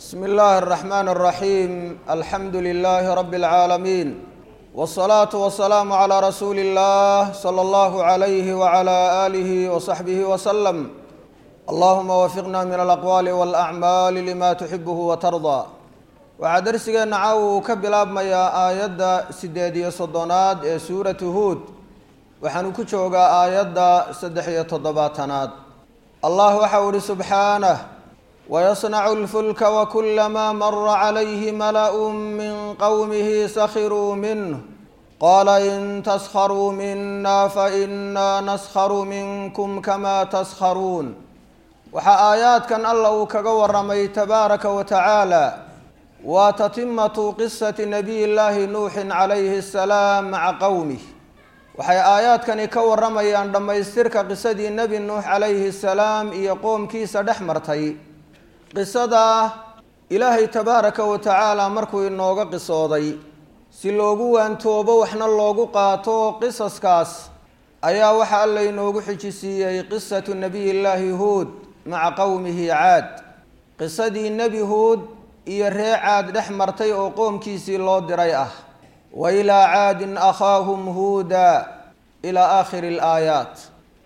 بسم الله الرحمن الرحيم الحمد لله رب العالمين والصلاة والسلام على رسول الله صلى الله عليه وعلى آله وصحبه وسلم اللهم وفقنا من الأقوال والأعمال لما تحبه وترضى waxaa darsigeena caawa uu ka bilaabmayaa aayadda sideed iyo soddonaad ee suuratu huud waxaanu ku joogaa aayadda saddex iyo toddobaatanaad allah waxau ihi subxaanah wayasnacu lfulka wakulamaa mara calayhi mala'u min qowmihi sakhiruu minh qaala in taskharuu mina fainaa naskharu minkum kama taskharuun waxaa aayaadkan alla uu kaga waramay tabaaraka wa tacaala waa tatimatu qisati nabiy llaahi nuuxin calayhi asalaam maca qowmih waxay aayaadkani ka waramayaan dhammaystirka qisadii nebi nuux calayhi salaam iyo qoomkiisa dhex martay qisadaa ilaahay tabaaraka wa tacaala markuu inooga qisooday si loogu waantoobo waxna loogu qaato qisaskaas ayaa waxa alla inoogu xijisiiyey qisatu nabiy llaahi huud maca qowmihi caad qisadii nebi huud iyo ree caad dhex martay oo qoomkiisii loo diray ah wa ilaa caadin akhaahum huuda ilaa aakhiri alaayaat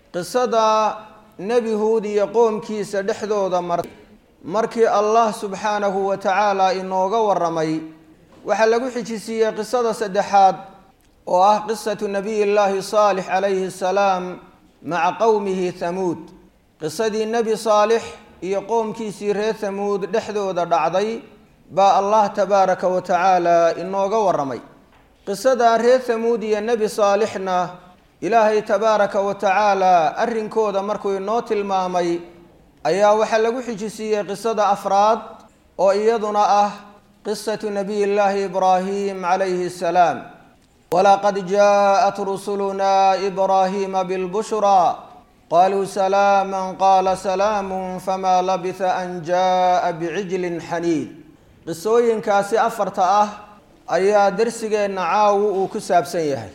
qisada nebi huud iyo qoomkiisa dhexdooda martay markii allah subxaanahu wa tacaala inooga waramay waxaa lagu xijisiiyey qisada saddexaad oo ah qisatu nabiy llaahi saalix calayhi asalaam maca qowmihi hamuud qisadii nebi saalix iyo qoomkiisii reer hamuud dhexdooda dhacday baa allah tabaaraka wa tacaala inooga waramay qisadaa reer hamuud iyo nebi saalixna ilaahay tabaaraka wa tacaala arrinkooda markuu inoo tilmaamay ayaa waxaa lagu xijisiiyey qisada afraad oo iyaduna ah qisatu nabiy llaahi ibraahim calayhi asalaam walaqad jaaءat rusuluna ibraahiima bilbushraa qaluu salaama qaala salaamu famaa labisa an jaaءa bicijlin xaniid qisooyinkaasi afarta ah ayaa darsigeenna caawu uu ku saabsan yahay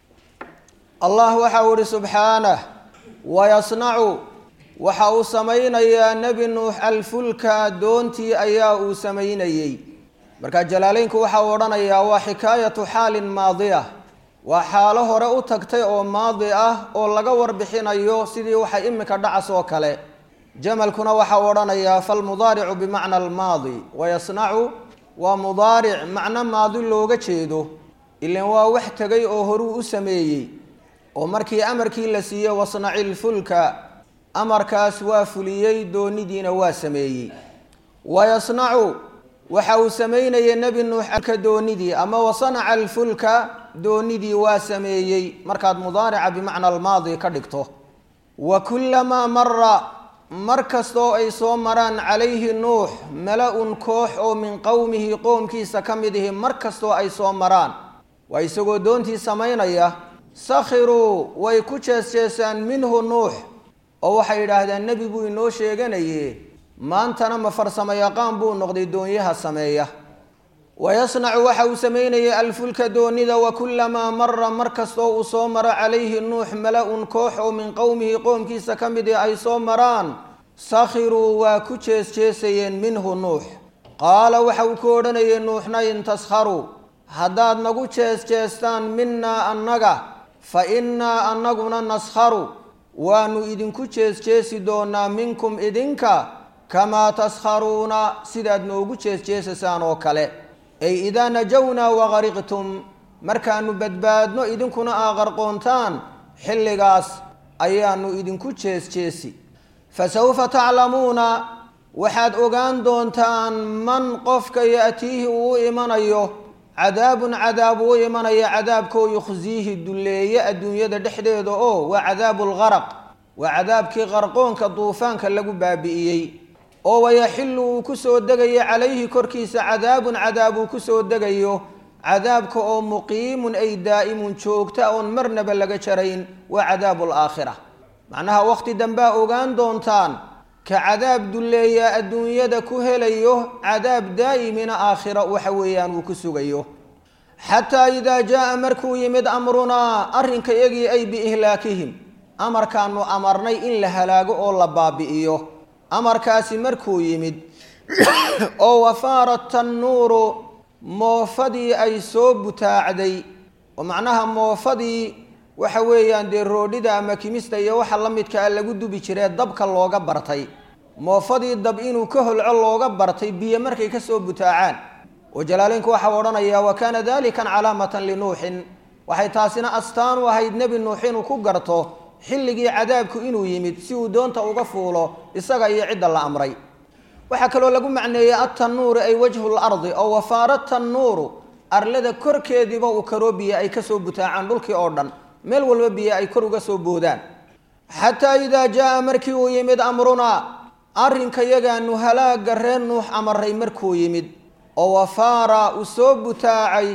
allah waxau ihi subxaanah wayasnacu waxa uu samaynayaa nebi nuux alfulka doontii ayaa uu samaynayey marka jalaaleynku waxa uu odhanayaa waa xikaayatu xaalin maadiya waa xaalo hore u tagtay oo maadi ah oo laga warbixinayo sidii waxa iminka dhacas oo kale jamalkuna waxa uu odhanayaa falmudaaricu bimacna almaadi wayasnacu waa mudaaric macno maadi looga jeedo ilan waa wax tegay oo horuu u sameeyey oo markii amarkii la siiyey wasnaci lfulka amarkaas waa fuliyey doonidiina waa sameeyey wayasnacu waxa uu samaynayay nebi nuux alka doonidii ama wasanaca alfulka doonidii waa sameeyey markaad mudaarica bimacna almaadi ka dhigto wa kulamaa mara mar kastoo ay soo maraan calayhi nuux mala-un koox oo min qowmihi qoomkiisa ka mid ihi mar kastoo ay soo maraan waa isagoo doontii samaynaya sakhiruu way ku jees-jeesaan minhu nuux oo waxay yidhaahdeen nebi buu inoo sheeganaye maantana ma farsamo yaqaan buu noqday doonyaha sameeya wayasnacu waxa uu samaynayay alfulka doonida wa kulamaa mara mar kastoo uu soo maro calayhi nuux mala-un koox oo min qowmihi qoomkiisa ka mid i ay soo maraan sakhiruu waa ku jees-jeesayeen minhu nuux qaala waxa uu ku odhanayay nuuxna in taskharuu haddaad nagu jees-jeestaan minaa annaga fa innaa annaguna naskharu waanu idinku jees-jeesi doonaa minkum idinka kamaa taskharuuna sidaad noogu jees-jeesasaan oo kale ay idaa najownaa waqariqtum markaanu badbaadno idinkuna aa qarqoontaan xilligaas ayaanu idinku jees-jeesi fa sawfa taclamuuna waxaad ogaan doontaan man qofka ya'tiihi uu u imanayo cadaabun cadaab uu imanaya cadaabkoo yukhsiihi dulleeye adduunyada dhexdeeda oo waa cadaabu lgaraq waa cadaabkii qarqoonka duufaanka lagu baabi'iyey oo wayaxillu uu ku soo degayo calayhi korkiisa cadaabun cadaab uu ku soo degayo cadaabka oo muqiimun ay daa'imun joogta oon marnaba laga jarayn waa cadaabu alaakhira macnaha wakhti dambea ogaan doontaan ka cadaab dulleeyaa adduunyada ku helayo cadaab daa'imina aakhira waxa weeyaan uu ku sugayo xataa idaa jaa markuu yimid amrunaa arrinka iyagii ay biihlaakihim amarkaanu amarnay in la halaago oo la baabi'iyo amarkaasi markuu yimid oo wafaara tannuuru moofadii ay soo butaacday oo macnaha moofadii waxa weeyaan dee roodhida ama kimista iyo waxa la midka a lagu dubi jiree dabka looga bartay moofadii dab inuu ka holco looga bartay biyo markay ka soo butaacaan oo jalaaleynku waxau odhanayaa wa kaana dalikan calaamatan linuuxin waxay taasina astaan u ahayd nebi nuux inuu ku garto xilligii cadaabku inuu yimid si uu doonta uga fuulo isaga iyo cidda la amray waxaa kaloo lagu macneeyey atannuuri ay wajhu lardi oo wafaara tannuuru arlada korkeediiba uu karoo biyo ay kasoo butaacaan dhulkii oo dhan meel walba biyo ay kor uga soo boodaan xataa idaa jaa markii uu yimid amrunaa arrinka yagaanu halaaga reer nuux amaray markuu yimid oo wafaara uu soo butaacay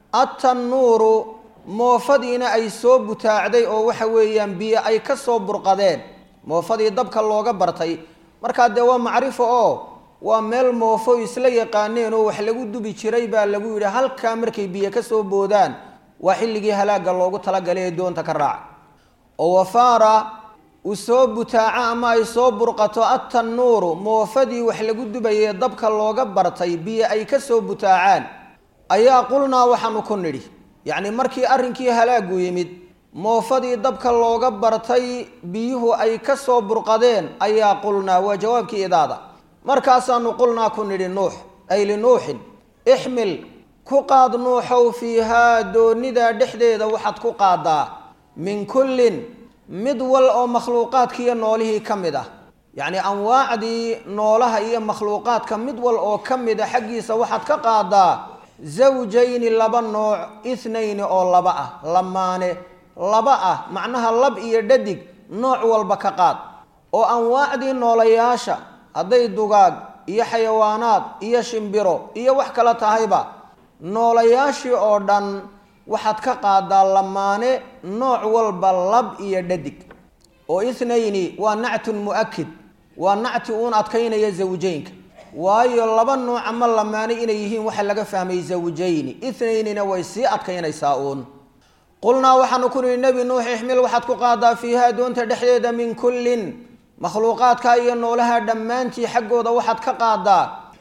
atannuuru moofadiina ay soo butaacday oo waxa weeyaan biyo ay ka soo burqadeen moofadii dabka looga bartay markaa dee waa macrifo oo waa meel moofo isla yaqaaneen oo wax lagu dubi jiray baa lagu yidhi halkaa markay biyo ka soo boodaan waa xilligii halaagga loogu talagalay ee doonta ka raaca oo wafaara uu soo butaaco ama ay soo burqato atannuuru moofadii wax lagu dubayee dabka looga bartay biyo ay ka soo butaacaan ayaa qulnaa waxaanu ku nidhi yacni markii arrinkii halaagu yimid moofadii dabka looga bartay biyuhu ay ka soo burqadeen ayaa qulnaa waa jawaabkii idaada markaasaanu qulnaa ku nidhi nuux ay linuuxin ixmil ku qaad nuuxow fiihaa doonidaa dhexdeeda waxaad ku qaadaa min kullin mid wal oo makhluuqaadkiiyo noolihii ka mid ah yacni anwaacdii noolaha iyo makhluuqaadka mid wal oo ka mid a xaggiisa waxaad ka qaadaa zawjayni laba nooc ithnayni oo laba ah lamaane laba ah macnaha lab iyo dhadig nooc walba ka qaad oo anwaacdii noolayaasha hadday dugaag iyo xayawaanaad iyo shimbiro iyo wax kala tahayba noolayaashii oo dhan waxaad ka qaadaa lamaane nooc walba lab iyo dhadig oo ithnayni waa nactun mu'akid waa nacti uun adkaynaya zawjeynka waayo laba nooc ama lamaane inay yihiin waxa laga fahmay zawjayni itnaynina way sii adkaynaysaa uun qulnaa waxaanu ku nihi nebi nuux ixmil waxaad ku qaadaa fiihaa doonta dhexdeeda min kullin makhluuqaadka iyo noolaha dhammaantii xaggooda waxaad ka qaadaa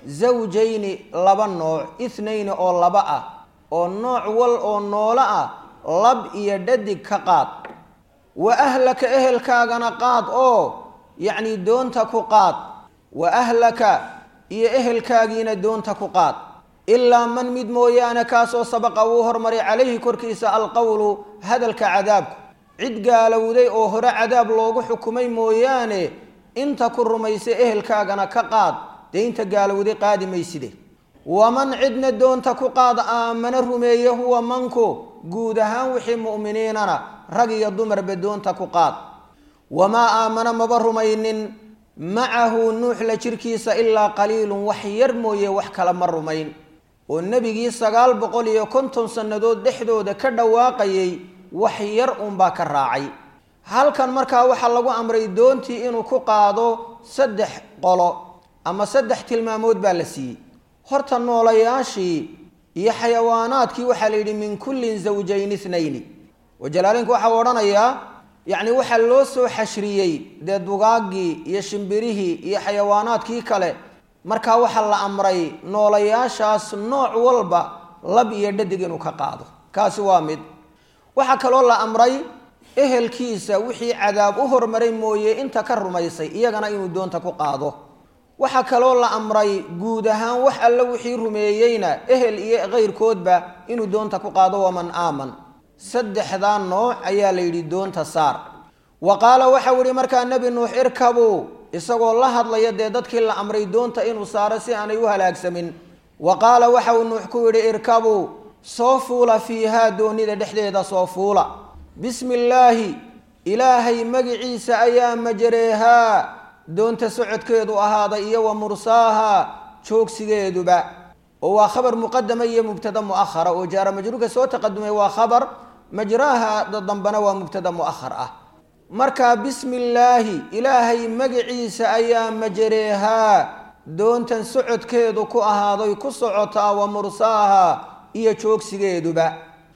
zawjayni laba nooc ithnayni oo laba ah oo nooc wal oo noolo ah lab iyo dhadig ka qaad wa ahlaka ehelkaagana qaad oo yacni doonta ku qaad wa ahlaka iyo ehelkaagiina doonta ku qaad ilaa man mid mooyaane kaasoo sabaqa wuu hormaray calayhi korkiisa alqowlu hadalka cadaabku cid gaalowday oo hore cadaab loogu xukumay mooyaane inta ku rumaysa ehelkaagana ka qaad dee inta gaalowday qaadi mayside waman cidna doonta ku qaad aamana rumeeye huwa manku guud ahaan wixii mu'miniinana rag iyo dumarba doonta ku qaad wamaa aamana maba rumaynin macahu nuux la jirkiisa ilaa qaliilun wax yar mooye wax kale ma rumayn oo nebigii sagaal boqol iyo konton sannadood dhexdooda ka dhawaaqayay wax yar uunbaa ka raacay halkan markaa waxaa lagu amray doontii inuu ku qaado saddex qolo ama saddex tilmaamood baa la siiyey horta noolayaashii iyo xayawaanaadkii waxaa la yidhi min kullin zawjayn ithnayni wajalaalinku waxau odhanayaa yacni waxaa loo soo xashriyey dee dugaaggii iyo shimbirihii iyo xayawaanaadkii kale markaa waxaa la amray noolayaashaas nooc walba lab iyo dhadig inuu ka qaado kaasi waa mid waxaa kaloo la amray ehelkiisa wixii cadaab u hormaray mooye inta ka rumaysay iyagana inuu doonta ku qaado waxaa kaloo la amray guud ahaan wax alle wixii rumeeyeyna ehel iyo kayrkoodba inuu doonta ku qaado waman aaman saddexdaa nooc ayaa la yidhi doonta saar wa qaala waxau yihi markaa nebi nuux irkabuu isagoo la hadlaya dee dadkii la amray doonta inuu saaro si aanay u halaagsamin wa qaala waxau nuux ku yidhi irkabuu soo fuula fiihaa doonida dhexdeeda soo fuula bismi illaahi ilaahay magiciisa ayaa majareehaa doonta socodkeedu ahaaday iyo wa mursaaha joogsigeeduba oo waa khabar muqadama iyo mubtada muahara oo jaara majruurka soo taqadumay waa khabar majraaha dambana waa mubtada muahar ah markaa bismi illaahi ilaahay magaciisa ayaa majareehaa doontan socodkeedu ku ahaaday ku socotaa wa mursaaha iyo joogsigeeduba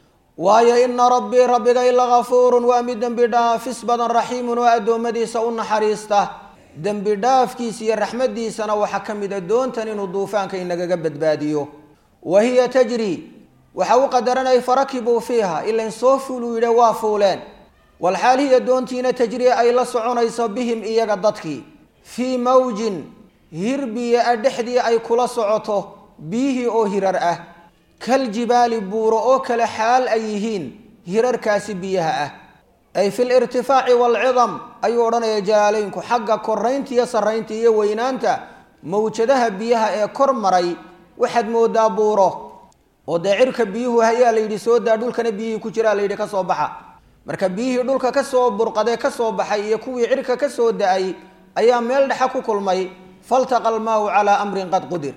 waayo ina rabbii rabbigay lagafuurun waa mid dembi dhaafis badan raxiimun oo addoommadiisa u naxariista dembi dhaafkiisa iyo raxmaddiisana waxaa ka mid a doontan inuu duufaanka inagaga badbaadiyo wa hiya tajri waxa u qadaranayay farakibuu fiiha ilain soo fuuluu yidhe waa fuuleen walxaal hiya doontiina tajri ay la soconayso bihim iyaga dadkii fii mawjin hir biyo a dhexdii ay kula socoto biyihii oo hirar ah kaljibaali buuro oo kale xaal ay yihiin hirarkaasi biyaha ah ay fi lirtifaaci waalcidam ayuu odhanaya jalaaleynku xagga koraynta iyo sarraynta iyo weynaanta mawjadaha biyaha ee kor maray waxaad moodaa buuro oo dee cirka biyuhu hayaa la yidhi soo daa dhulkana biyihii ku jiraa la yidhi ka soo baxa marka biyihii dhulka kasoo burqadee kasoo baxay iyo kuwii cirka kasoo da-ay ayaa meel dhexa ku kulmay faltaqa almaau calaa amrin qad qudir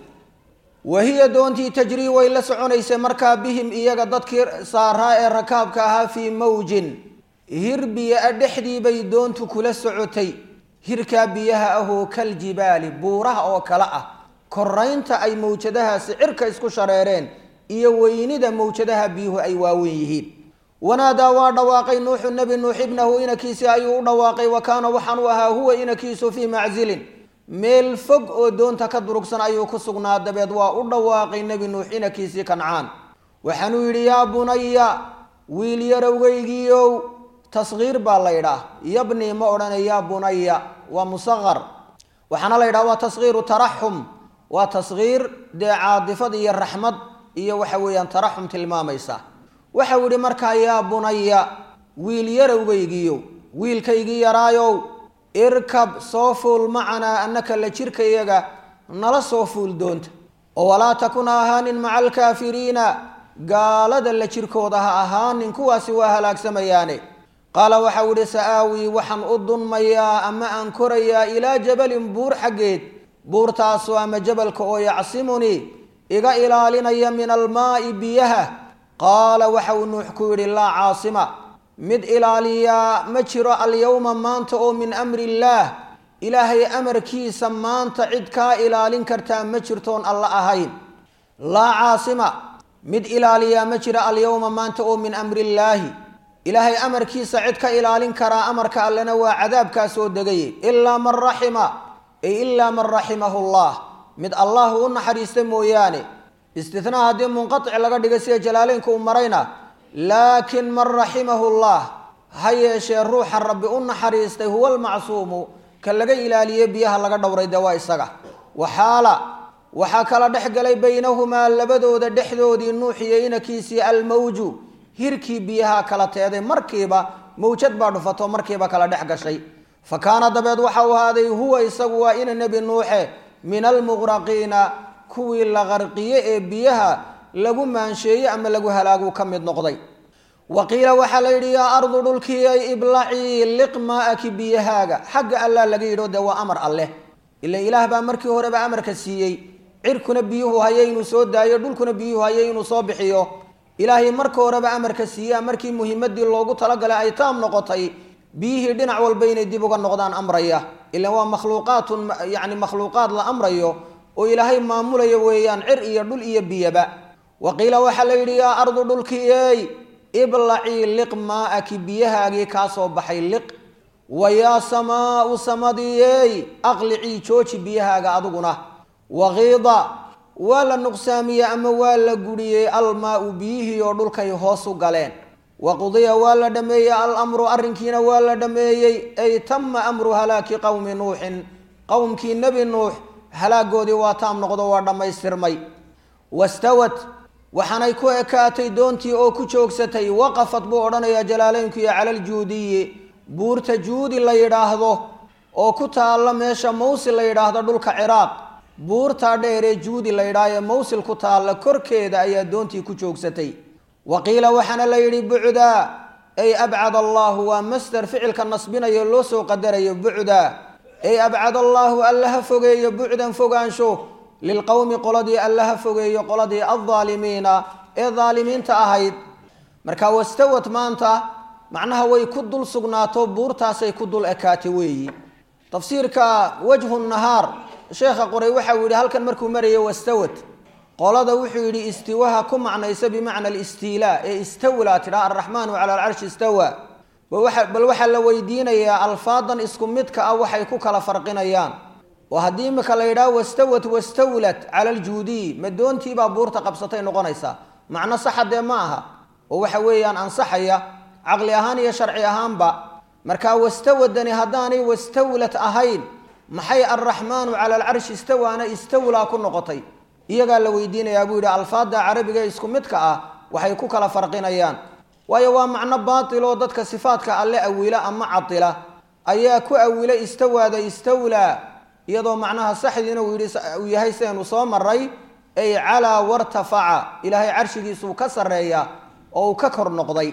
wa hiya doontii tajrii way la soconaysay markaa bihim iyaga dadkii saaraa ee rakaabka ahaa fii mawjin hir biyo a dhexdii bay doontu kula socotay hirkaa biyaha ahoo kaljibaali buuraha oo kale ah koraynta ay mawjadahaasi cirka isku shareereen iyo weynida mawjadaha biyuhu ay waaweyn yihiin wanaadaa waa dhawaaqay nuuxu nebi nuux ibnahu inakiisi ayuu u dhawaaqay wa kaana waxaan u ahaa huwa inakiisu fii maczilin meel fog oo doonta ka durugsan ayuu ku sugnaa dabeed waa u dhawaaqay nebi nuux inakiisii kancaan waxaanuu yidhi yaa bunaya wiil yarowgeygiiow tasgiir baa la ydhaah yabni ma odhanay yaa bunaya waa musaqar waxaana la yidhaha waa tasgiiru taraxum waa tasgiir dee caadifad iyo raxmad iyo waxa weeyaan taraxum tilmaamaysa waxau yidhi markaa yaa bunaya wiil yarowgeygiiyow wiilkaygii yaraayow irkab soo fuul macanaa annaka la jirkayaga nala soo fuul doonta oo walaa takun ha ahaanin maca alkaafiriina gaalada la jirkooda ha ahaanin kuwaasi waa halaagsamayaane qaala waxau idhi sa-aawii waxaan u dunmayaa ama aan korayaa ilaa jabalin buur xaggeed buurtaasoo ama jabalka oo yacsimunii iga ilaalinaya min almaa'i biyaha qaala waxau nuux ku yidhi laa caasima mid ilaaliyaa ma jiro alyowma maanta oo min amri illaah ilaahay amarkiisa maanta cid kaa ilaalin kartaa ma jirtoon alla ahayn laa caasima mid ilaaliyaa ma jiro alyowma maanta oo min amri illaahi ilaahay amarkiisa cid ka ilaalin karaa amarka allena waa cadaabkaa soo degaye ilaa man raxima ay ilaa man raximahu llah mid allah u naxariista mooyaane istinaa haddii munqatic laga dhigay sida jalaaleynka uu marayna laakin man raximahu llah ha yeeshee ruuxa rabbi u naxariistay huwa almacsuumu ka laga ilaaliye biyaha laga dhowray dee waa isaga waxaala waxaa kala dhex galay baynahumaa labadooda dhexdoodii nuuxiyo inakiisii almawju hirkii biyaha kala teeday markiiba mawjad baa dhufato markiiba kala dhex gashay fa kaana dabeed waxa uu ahaaday huwa isagu waa ina nebi nuuxe min almuqraqiina kuwii la qarqiye ee biyaha lagu maansheeye ama lagu halaagu ka mid noqday wa qiila waxaa la yidhi yaa ardu dhulkiyay iblacii liq maa-aki biyahaaga xagga allaa laga yidho dee waa amar alleh ila ilaah baa markii horeba amarka siiyey cirkuna biyuhu haye inuu soo daayo dhulkuna biyuhu haye inuu soo bixiyo ilaahay marka horeba amarka siiyaa markii muhimadii loogu talagalay ay taam noqotay biyihii dhinac walba inay dib uga noqdaan amraya ilan waa makhluuqaatun yani makhluuqaad la amrayo oo ilaahay maamulaya weeyaan cir iyo dhul iyo biyaba wa qiila waxaa la yidhi yaa ardu dhulkiyeey iblacii liq maa-aki biyahaagii kaa soo baxay liq wa yaa samaau samadiyeey aqlicii jooji biyahaaga adiguna wakiida waa la nuqsaamiyey ama waa la guriyey almaa-u biyihii oo dhulkay hoos u galeen waqudiya waa la dhameeyey alamru arrinkiina waa la dhameeyey ay tama amru halaaki qowmi nuuxin qowmkii nebi nuux halaagoodii waa taam noqdo waa dhammaystirmay wastawat waxaanay ku ekaatay doontii oo ku joogsatay waqafat buu odhanayaa jalaaleynkuiyo cala ljuudiyi buurta juudi la yidhaahdo oo ku taalla meesha mawsil la yidhaahdo dhulka ciraaq buurtaa dheeree juudi la yidhaah ee mawsil ku taalla korkeeda ayaa doontii ku joogsatay wa qiila waxaana la yidhi bucdaa ay abcad allaahu waa masder ficilka nasbinayo loo soo qadarayo bucdaa ay abcad allaahu allaha fogeeyo bucdan fogaansho lilqowmi qoladii allaha fogeeyo qoladii aldaalimiina ee daalimiinta ahayd marka wastawad maanta macnaha way ku dul sugnaato buurtaasay ku dul ekaatay weeyi tafsiirka wajhu nahaar sheekha qoray waxa uu yidhi halkan markuu marayay wastawad qolada wuxuu yidhi istiwaha ku macnaysa bimacna alistiilaa ee istawlaa tidhaha alraxmaanu cala alcarshi istawa bal waxaa la weydiinayaa alfaadan isku midka ah waxay ku kala farqinayaan oo haddii imika la yidhaha wastawat wastawlat cala aljuudiy ma doontiibaa buurta qabsatay noqonaysaa macno saxa dee ma aha oo waxa weeyaan ansaxaya caqli ahaan iyo sharci ahaanba markaa wastawadani haddaanay wastawlat ahayn maxay alraxmaanu cala alcarshi istawaana istawlaa ku noqotay iyagaa la weydiinayaa buu yidhi alfaada carabiga isku midka ah waxay ku kala farqinayaan waayo waa macno baatil oo dadka sifaadka alle awila ama cadila ayaa ku awila istawaada istawlaa iyadoo macnaha saxdiina uu yidhi uu yahay sidaynu soo maray ay calaa wartafaca ilaahay carshigiisuu ka sarreeya oo uu ka kor noqday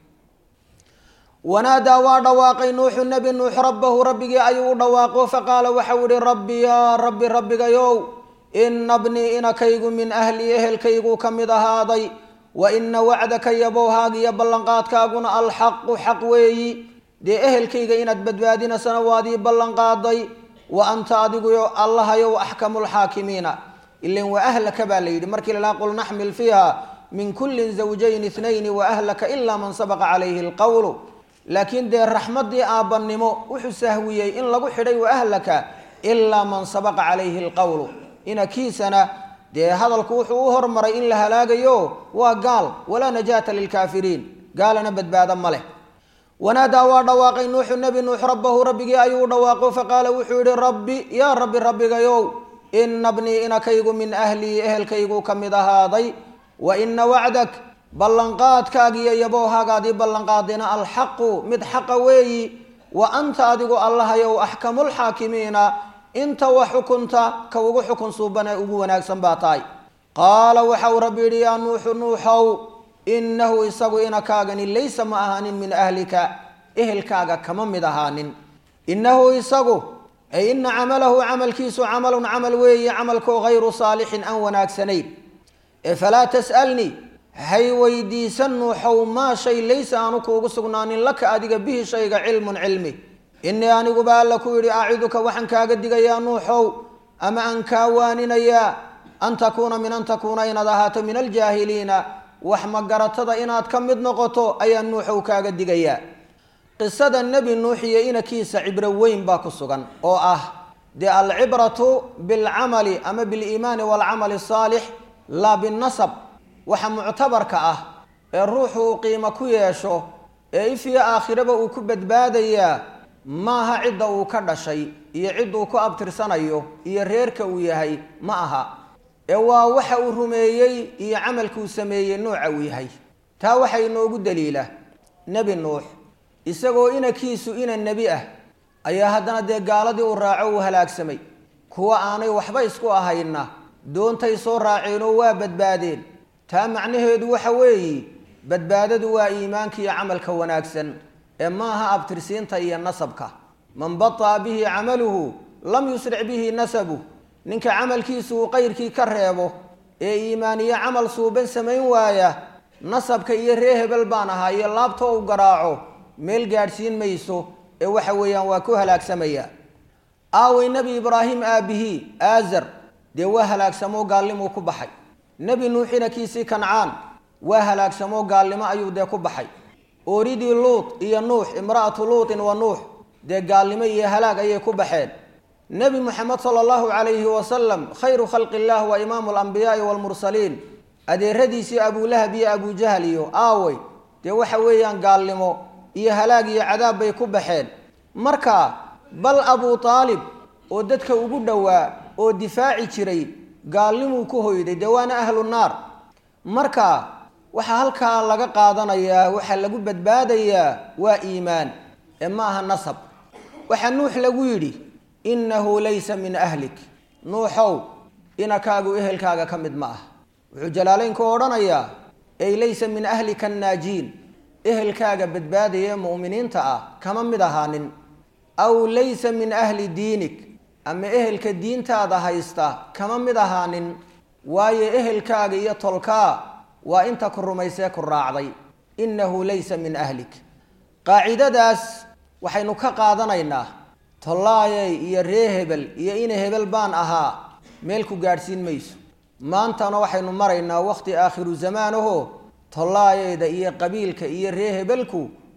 wanaadaa waa dhawaaqay nuuxu nebi nuux rabbahu rabbigii ayuu u dhawaaqo faqaala waxau ihi rabbi yaa rabbi rabbigayow ina bnii inakaygu min ahlii ehelkayguu ka mid ahaaday wa ina wacdaka yabowhaag iyo ballanqaadkaaguna alxaqu xaq weeyi dee ehelkayga inaad badbaadinasana waad ii ballanqaaday wa anta adiguyo allahayow axkamu lxaakimiina ilan wa ahlaka baa la yidhi markii lalaha qul naxmil fiiha min kulli zawjayn ithnayni wa ahlaka ilaa man sabaqa calayhi lqowlu laakiin dee raxmaddii aabbannimo wuxuu sahwiyey in lagu xidhay wa ahlaka ilaa man sabaqa calayhi lqowlu inakiisana dee hadalku wuxuu u hormaray in la halaagayo waa gaal walaa najaata lilkaafiriin gaalana badbaado ma leh wanaadaa waa dhawaaqay nuuxu nebi nuux rabbahu rabbigii ayuu u dhawaaqo faqaala wuxuu yihi rabbi yaa rabbi rabbigayow ina bnii inakaygu min ahlii ehelkayguu ka mid ahaaday wa ina wacdak ballanqaadkaagiiyo yabowhaagaadii ballanqaadina alxaqu mid xaqa weeyi wa anta adigu allahayow axkamulxaakimiina inta wa xukunta ka ugu xukun suuban ee ugu wanaagsan baa tahay qaala waxau rabbi yidhi yaa nuuxu nuuxow innahu isagu inakaagani laysa ma ahaanin min ahlika ehelkaaga kama mid ahaanin innahu isagu ay ina camalahu camalkiisu camalun camal weeye camalkoo hayru saalixin aan wanaagsanayn ee falaa tas'alnii hay weydiisan nuuxow maa shay laysa aanu kuugu sugnaanin laka adiga bihi shayga cilmun cilmi innii aniguba alla ku yidhi aciduka waxaan kaaga digayaa nuuxow ama aan kaa waaninayaa an takuuna min an takuuna inaad ahaato min aljaahiliina wax magaratada inaad ka mid noqoto ayaa nuuxow kaaga digayaa qisada nebi nuux iyo inakiisa cibro weyn baa ku sugan oo ah dee alcibratu bilcamali ama biliimaani waalcamali asaalix laa binnasab waxa muctabarka ah ee ruuxu uu qiimo ku yeesho ee ifyo aakhiraba uu ku badbaadayaa maaha cidda uu ka dhashay iyo cidduu ku abtirsanayo iyo reerka uu yahay ma aha ee waa waxa uu rumeeyey iyo camalkuu sameeyey nooca uu yahay taa waxaa inoogu daliila nebi nuux isagoo inankiisu ina nebi ah ayaa haddana dee gaaladii uu raaco uu halaagsamay kuwa aanay waxba isku ahayna doontay soo raaceenoo waa badbaadeen taa macnaheedu waxa weeye badbaadadu waa iimaanka iyo camalka wanaagsan ee maaha abtirsiinta iyo nasabka man bata'a bihi camaluhu lam yusric bihi nasabu ninka camalkiisu uu qayrkii ka reebo ee iimaaniyo camal suuban samayn waaya nasabka iyo ree hebel baan ahaa iyo laabta u garaaco meel gaadhsiin mayso ee waxa weeyaan waa ku halaagsamaya aaway nebi ibraahim aabihii aazar dee waa halaagsamoo gaallimuu ku baxay nebi nuux inankiisii kancaan waa halaagsamoo gaalnimo ayuu dee ku baxay ooridii luut iyo nuux imra'atu luutin wa nuux dee gaalnimo iyo halaag ayay ku baxeen nebi moxamed sala allahu calayhi wasalam khayru khalqi illah wa imaamu alambiyaai waalmursaliin adeeradiisii abulahab iyo abujahal iyo aawey dee waxa weeyaan gaalnimo iyo halaag iyo cadaab bay ku baxeen marka bal abu aalib oo dadka ugu dhowaa oo difaaci jiray gaalnimuu ku hoyday dee waana ahlu naar marka waxaa halkaa laga qaadanayaa waxaa lagu badbaadayaa waa iimaan ee ma aha nasab waxaa nuux lagu yidhi innahu laysa min ahlik nuuxow inakaagu ehelkaaga ka mid ma ah wuxuu jalaalaynku odhanayaa ey laysa min ahlika annaajiin ehelkaaga badbaadaya ee mu'miniinta ah kama mid ahaanin aw laysa min ahli diinik ama ehelka diintaada haysta kama mid ahaanin waayo ehelkaaga iyo tolkaa waa inta ku rumaysee ku raacday innahu laysa min ahlik qaacidadaas waxaynu ka qaadanaynaa tollaayey iyo ree hebel iyo ina hebel baan ahaa meel ku gaadhsiin mayso maantana waxaynu maraynaa wakhti aakhiru zamaanaho tollaayeyda iyo qabiilka iyo ree hebelku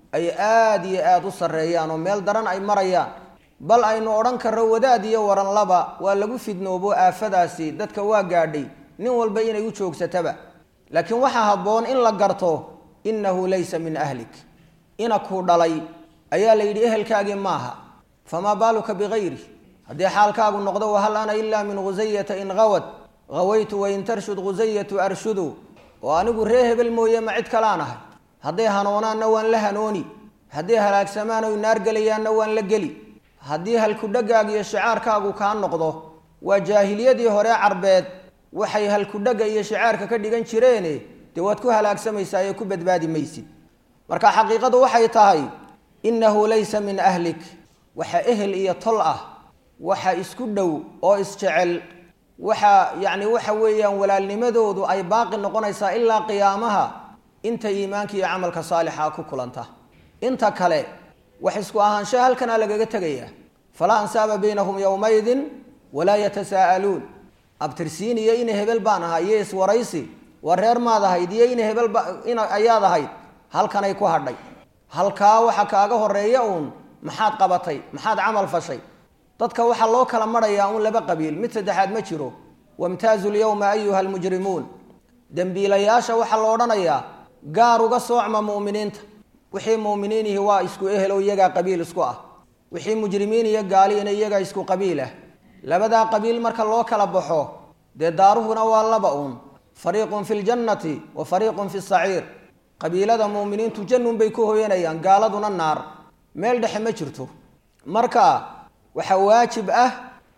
ay aada iyo aada u sarreeyaan oo meel daran ay marayaan bal aynu odhan karro wadaad iyo waran laba waa lagu fidnoobo aafadaasi dadka waa gaadhay nin walba inay u joogsataba laakiin waxaa habboon in la garto innahu laysa min ahlik inakuu dhalay ayaa la yidhi ehelkaagii maaha famaa baaluka bikayri haddii xaalkaagu noqdo wahal ana ilaa min khusayata in hawad hawaytu wain tarshud khusayatu arshudu oo anigu ree hebel mooye ma cid kalaan ahay hadday hanoonaanna waan la hanooni hadday halaagsamaan oy naar gelayaanna waan la geli haddii halkudhagaaga iyo shicaarkaagu kaa noqdo waa jaahiliyadii hore carbeed waxay halkudhaga iyo shicaarka ka dhigan jireene dee waad ku halaagsamaysaa ee ku badbaadi maysid marka xaqiiqadu waxay tahay innahu laysa min ahlik waxa ehel iyo tol ah waxa isku dhow oo isjecel waxa yacni waxa weeyaan walaalnimadoodu ay baaqi noqonaysaa ilaa qiyaamaha inta iimaanka iyo camalka saalixa ku kulanta inta kale wax isku ahaanshaha halkanaa lagaga tegayaa falaa ansaaba baynahum yowmaydin walaa yatasaa'aluun abtirsiin iyo ina hebel baan ahay iyo iswaraysi waa reer maad ahayd iyo ina hebel in ayaad ahayd halkanay ku hadhay halkaa waxa kaaga horeeya uun maxaad qabatay maxaad camal fashay dadka waxaa loo kala marayaa uun laba qabiil mid saddexaad ma jiro wamtaazu lyowma ayuha almujrimuun dembiilayaasha waxaa la odhanayaa gaar uga soocma mu'miniinta wixii mu'miniinihi waa isku ehelo iyagaa qabiil isku ah wixii mujrimiin iyo gaaliina iyagaa isku qabiil ah labadaa qabiil marka loo kala baxo dee daaruhuna waa laba uun fariiqun fi ljannati wa fariiqun fi saciir qabiilada mu'miniintu jannun bay ku hoyanayaan gaaladuna naar meel dhexe ma jirto marka waxaa waajib ah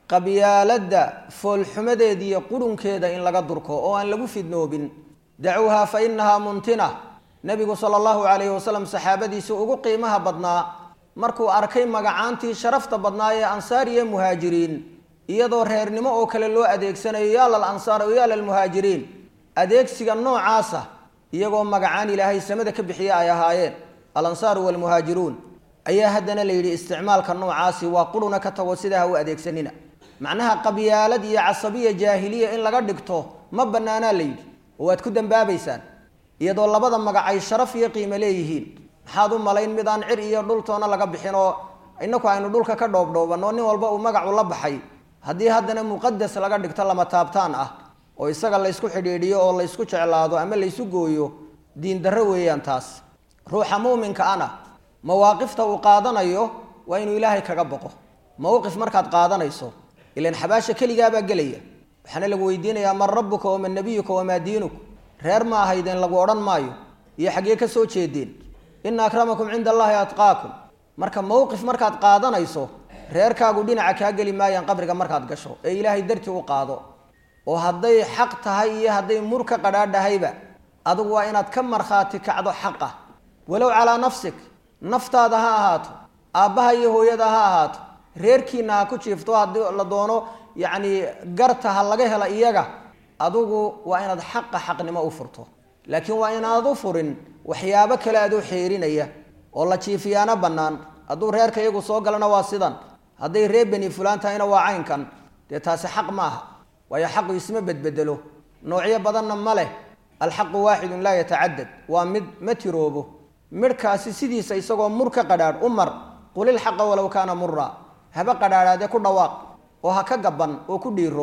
qabyaaladda foolxumadeeda iyo qurunkeeda in laga durko oo aan lagu fidnoobin dacuuha fa inahaa muntina nebigu sala allahu calayhi wasalam saxaabadiisii ugu qiimaha badnaa markuu arkay magacaantii sharafta badnaa ee ansaar iyo muhaajiriin iyadoo reernimo oo kale loo adeegsanayo yaa lal ansaar o yaa lalmuhaajiriin adeegsiga noocaasa iyagoo magacaan ilaahay samada ka bixiya ay ahaayeen alansaaru waalmuhaajiruun ayaa haddana la yidhi isticmaalka noocaasi waa quruna ka tago sidaa ha u adeegsanina macnaha qabyaalad iyo casabiya jaahiliya in laga dhigto ma bannaanaa la yidhi oo waad ku dambaabaysaan iyadoo labada magac ay sharaf iyo qiimo leeyihiin maxaad u malayn mid aan cir iyo dhultoona laga bixin oo inaku aynu dhulka ka dhoobdhoobanoo nin walba uu magacu la baxay haddii haddana muqadas laga dhigto lama taabtaan ah oo isaga laysku xidhiidhiyo oo laysku jeclaado ama laysu gooyo diin darro weeyaan taas ruuxa muuminka ana mawaaqifta uu qaadanayo waa inuu ilaahay kaga boqo mowqif markaad qaadanayso ilan xabaasha keligaabaa gelaya waxaana lagu weydiinayaa man rabbuka waman nabiyuka wamaa diinuk reer ma ahaydeen lagu odhan maayo iyo xaggee ka soo jeedeen ina akramakum cinda allahi atqaakum marka mowqif markaad qaadanayso reerkaagu dhinaca kaa geli maayaan qabriga markaad gasho ee ilaahay dartii u qaado oo hadday xaq tahay iyo hadday mur ka qadhaadhahayba adigu waa inaad ka markhaati kacdo xaqa walow calaa nafsik naftaada ha ahaato aabbaha iyo hooyada ha ahaato reerkiina ha ku jiifto haddii la doono yacni garta ha laga hela iyaga adigu waa inaad xaqa xaqnimo u furto laakiin waa inaad u furin waxyaabo kale adoo xeerinaya oo la jiifiyaana bannaan hadduu reerka iyagu soo galana waa sidan hadday reer beni fulaan tahayna waa caynkan dee taasi xaq ma aha waayo xaqu isma bedbedelo noocyo badanna ma leh alxaqu waaxidun laa yatacadad waa mid ma tiroobo midhkaasi sidiisa isagoo mur ka qadhaadh u mar qulilxaqa walow kaana mura haba qadhaadhaadee ku dhawaaq oo ha ka gaban oo ku dhiiro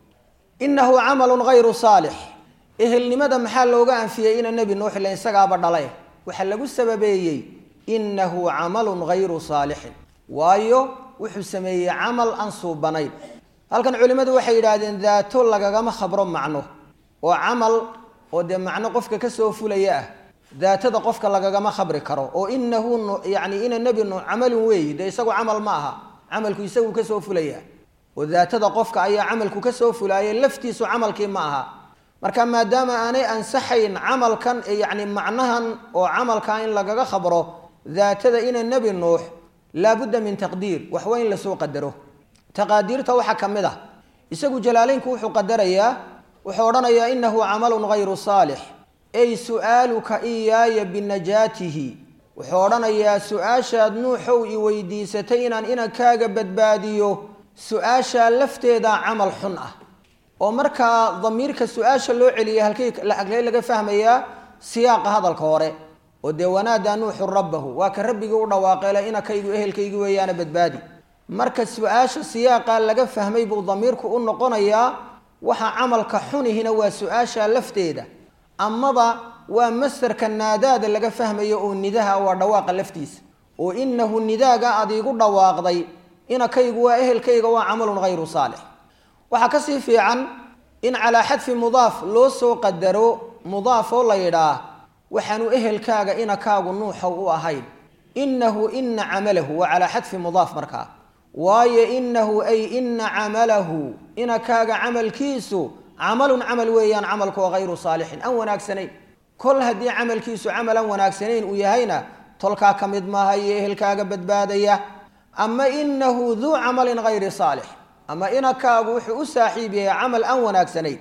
inahu camalun hayru saalix ehelnimada maxaa looga anfiyey ina nebi nuux ila isagaaba dhalay waxaa lagu sababeeyey inahu camalun hayru saalixin waayo wuxuu sameeyey camal aan suubanayn halkan culimmadu waxay yidhaahdeen daato lagagama khabro macno oo camal oo dee macno qofka kasoo fulaya ah daatada qofka lagagama khabri karo oo inahu yani ina nebi nuux camalun weeyi dee isagu camal ma aha camalku isagu kasoo fulaya oo daatada qofka ayaa camalku kasoo fulaayay laftiisu camalkii ma aha marka maadaama aanay ansaxayn camalkan yani macnahan oo camalka in lagaga khabro daatada ina nebi nuux laabudda min taqdiir waxwa in lasoo qadaro taqaadiirta waxaa ka mid ah isagu jalaaleynku wuxuu qadarayaa wuxuu odhanayaa inahu camalun hayru saalix ey su'aaluka iyaaya binajaatihi wuxuu odhanayaa su-aashaad nuuxow i weydiisatay inaan inankaaga badbaadiyo su-aashaa lafteedaa camal xun ah oo markaa damiirka su-aasha loo celiyay halkay halkee laga fahmayaa siyaaqa hadalka hore oo dee wanaadaa nuuxu rabbahu waa ka rabbigii u dhawaaqeele inakaygu ehelkaygi weeyaana badbaadi marka su-aasha siyaaqa laga fahmay buu damiirku u noqonayaa waxa camalka xunihina waa su-aasha lafteeda amaba waa masarka naadaada laga fahmayo oo nidaha waa dhawaaqa laftiisa oo inahu nidaaga aad iigu dhawaaqday inakaygu waa ehelkayga waa camalun hayru saalix waxaa kasii fiican in calaa xadfi mudaaf loo soo qadaro mudaaf oo la yidhaah waxaanu ehelkaaga inakaagu nuuxow u ahayn inahu ina camalahu waa calaa xadfi mudaaf markaa waayo inahu ay ina camalahu inakaaga camalkiisu camalun camal weeyaan camalku oo hayru saalixin aan wanaagsanayn kol haddii camalkiisu camal aan wanaagsanayn uu yahayna tolkaa ka mid maaha iyo ehelkaaga badbaadaya ama inahu duu camalin hayri saalix ama inakaagu wuxuu u saaxiib yahay camal aan wanaagsanayn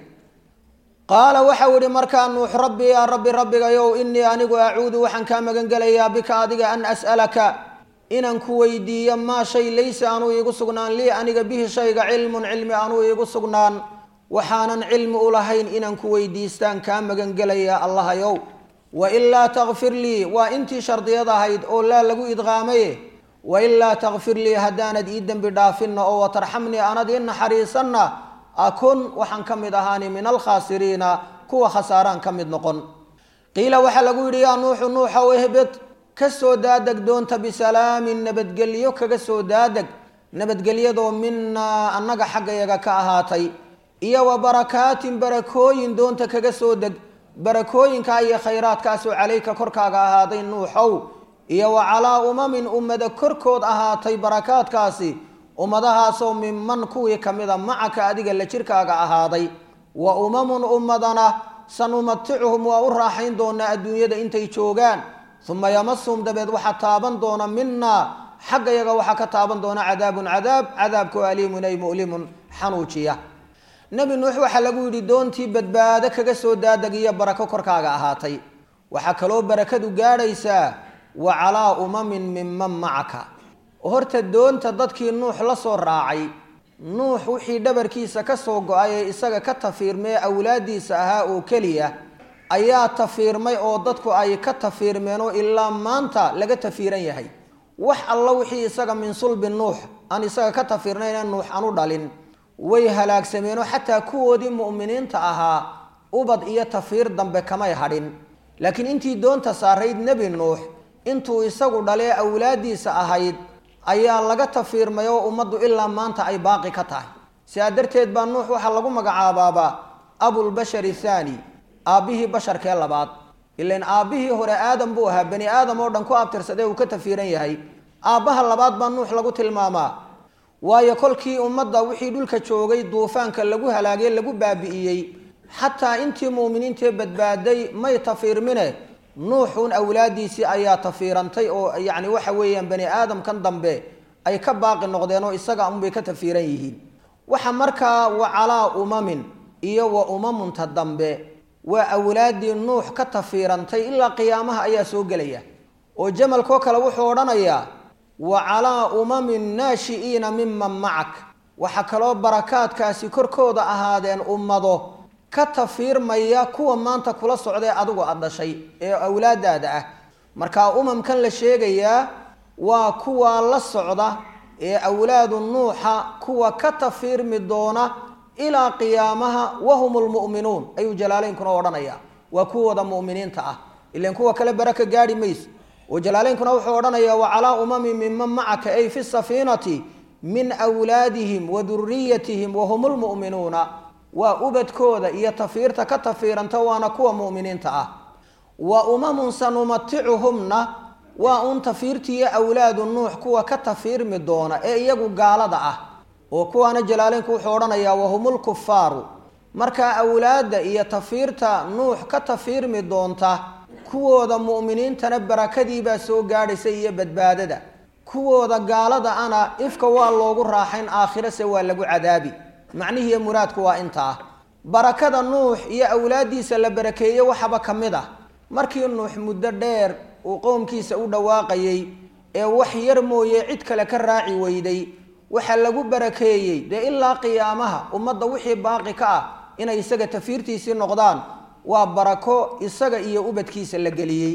qaala waxau ihi markaa nuux rabbi yaa rabbi rabbigayow inii anigu acuudu waxaan kaa magan gelayaa bika adiga an as'alaka inaan ku weydiiyo maa shay laysa anuu iigu sugnaan lii aniga bihi shayga cilmun cilmi anuu iigu sugnaan waxaanan cilmi u lahayn inaan ku weydiistaan kaa magan gelayaa allahayow wailaa takfir lii waa intii shardiyad ahayd oo laa lagu idqaamaye wailaa takfir lii haddaanad ii dembi dhaafinna oo watarxamnii anad ii naxariisanna akun waxaan ka mid ahaani min alkhaasiriina kuwa khasaaraan ka mid noqon qiila waxaa lagu yidhi yaa nuuxu nuuxow ehbed ka soo daadeg doonta bisalaamin nabadgelyo kaga soo daadeg nabadgelyadoo minaa annaga xaggayaga ka ahaatay iyo wa barakaatin barakooyin doonta kaga soo deg barakooyinkaa iyo khayraadkaasoo calayka korkaaga ahaaday nuuxow iyo wa calaa umamin ummada korkood ahaatay barakaadkaasi ummadahaasoo minman kuwii ka mida macaka adiga la jirkaaga ahaaday wa umamun ummadana sanumaticuhum waa u raaxayn doonaa adduunyada intay joogaan uma yamasuhum dabeed waxaa taaban doona minaa xaggayaga waxaa ka taaban doona cadaabun cadaab cadaabkoo aliimun ay mu'limun xanuujiya nebi nuux waxaa lagu yidhi doontii badbaado kaga soo daadeg iyo barako korkaaga ahaatay waxaa kaloo barakadu gaadhaysaa wa calaa umamin minman macaka horta doonta dadkii nuux la soo raacay nuux wixii dhabarkiisa ka soo go-ay ee isaga ka tafiirmee awlaadiisa ahaa oo keliya ayaa tafiirmay oo dadku ay ka tafiirmeen oo ilaa maanta laga tafiiran yahay wax alla wixii isaga min sulbi nuux aan isaga ka tafiirnayna nuux aan u dhalin way halaagsameenoo xataa kuwoodii mu'miniinta ahaa ubad iyo tafiir dambe kamay hadhin laakiin intii doonta saarayd nebi nuux intuu isagu dhalee awlaadiisa ahayd ayaa laga tafiirmay oo ummaddu ilaa maanta ay baaqi ka tahay sidaa darteed baa nuux waxaa lagu magacaabaabaa abulbashar ithaani aabbihii basharkee labaad ilan aabbihii hore aadam buu ahaa bani aadam oo dhan ku abtirsadee uu ka tafiiran yahay aabbaha labaad baa nuux lagu tilmaamaa waayo kolkii ummadda wixii dhulka joogay duufaanka lagu halaagay lagu baabi'iyey xataa intii muuminiintee badbaaday may tafiirmine nuuxun awlaadiisii ayaa tafiirantay oo yacni waxa weeyaan bani aadamkan dambe ay ka baaqi noqdeen oo isaga unbay ka tafiiran yihiin waxa markaa wa calaa umamin iyo wa umamunta dambe waa awlaaddii nuux ka tafiirantay ilaa qiyaamaha ayaa soo gelaya oo jamalkoo kale wuxuu odhanayaa wa calaa umamin naashi'iina miman macak waxaa kaloo barakaadkaasi korkooda ahaadeen ummado ka tafiirmaya kuwa maanta kula socdae adigu aad dhashay ee awlaadaada ah markaa umamkan la sheegayaa waa kuwa la socda ee awlaadu nuuxa kuwa ka tafiirmi doona ilaa qiyaamaha wahum lmu'minuun ayuu jalaalaynkuna odhanaya waa kuwooda mu'miniinta ah ilan kuwa kale baraka gaadhi mayso oo jalaalaynkuna wuxuu odhanayaa wa calaa umamin minman macaka ay fi safiinati min wlaadihim wa duriyatihim wahum lmu'minuuna waa ubadkooda iyo tafiirta ka tafiiranta waana kuwa mu'miniinta ah wa umamun sanumaticuhumna waa un tafiirtiiyo awlaadu nuux kuwa ka tafiirmi doona ee iyagu gaalada ah oo kuwaana jalaaleynku wuxuu odhanayaa wahumulkufaaru markaa awlaadda iyo tafiirta nuux ka tafiirmi doonta kuwooda mu'miniintana barakadiibaa soo gaadhaysa iyo badbaadada kuwooda gaalada ana ifka waa loogu raaxayn aakhirase waa lagu cadaabi macnihiiyo muraadku waa intaa barakada nuux iyo awlaaddiisa la barakeeye waxaba ka mid ah markii nuux muddo dheer uu qowmkiisa u dhawaaqayey ee wax yar mooye cid kale ka raaci weyday waxaa lagu barakeeyey dee ilaa qiyaamaha ummadda wixii baaqi ka ah inay isaga tafiirtiisii noqdaan waa barako isaga iyo ubadkiisa la geliyey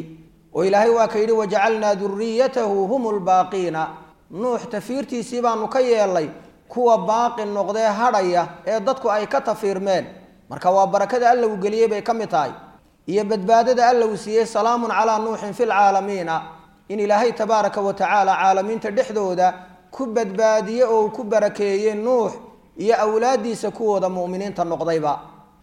oo ilaahay waa ka yidhi wajacalnaa duriyatahu hum lbaaqiina nuux tafiirtiisii baanu ka yeelnay kuwa baaqi noqdee hadhaya ee dadku ay ka tafiirmeen marka waa barakada alla uu geliyey bay ka mid tahay iyo badbaadada alla uu siiyey salaamun calaa nuuxin fi lcaalamiina in ilaahay tabaaraka wa tacaala caalamiinta dhexdooda ku badbaadiye oo uu ku barakeeyey nuux iyo awlaadiisa kuwooda mu'miniinta noqdayba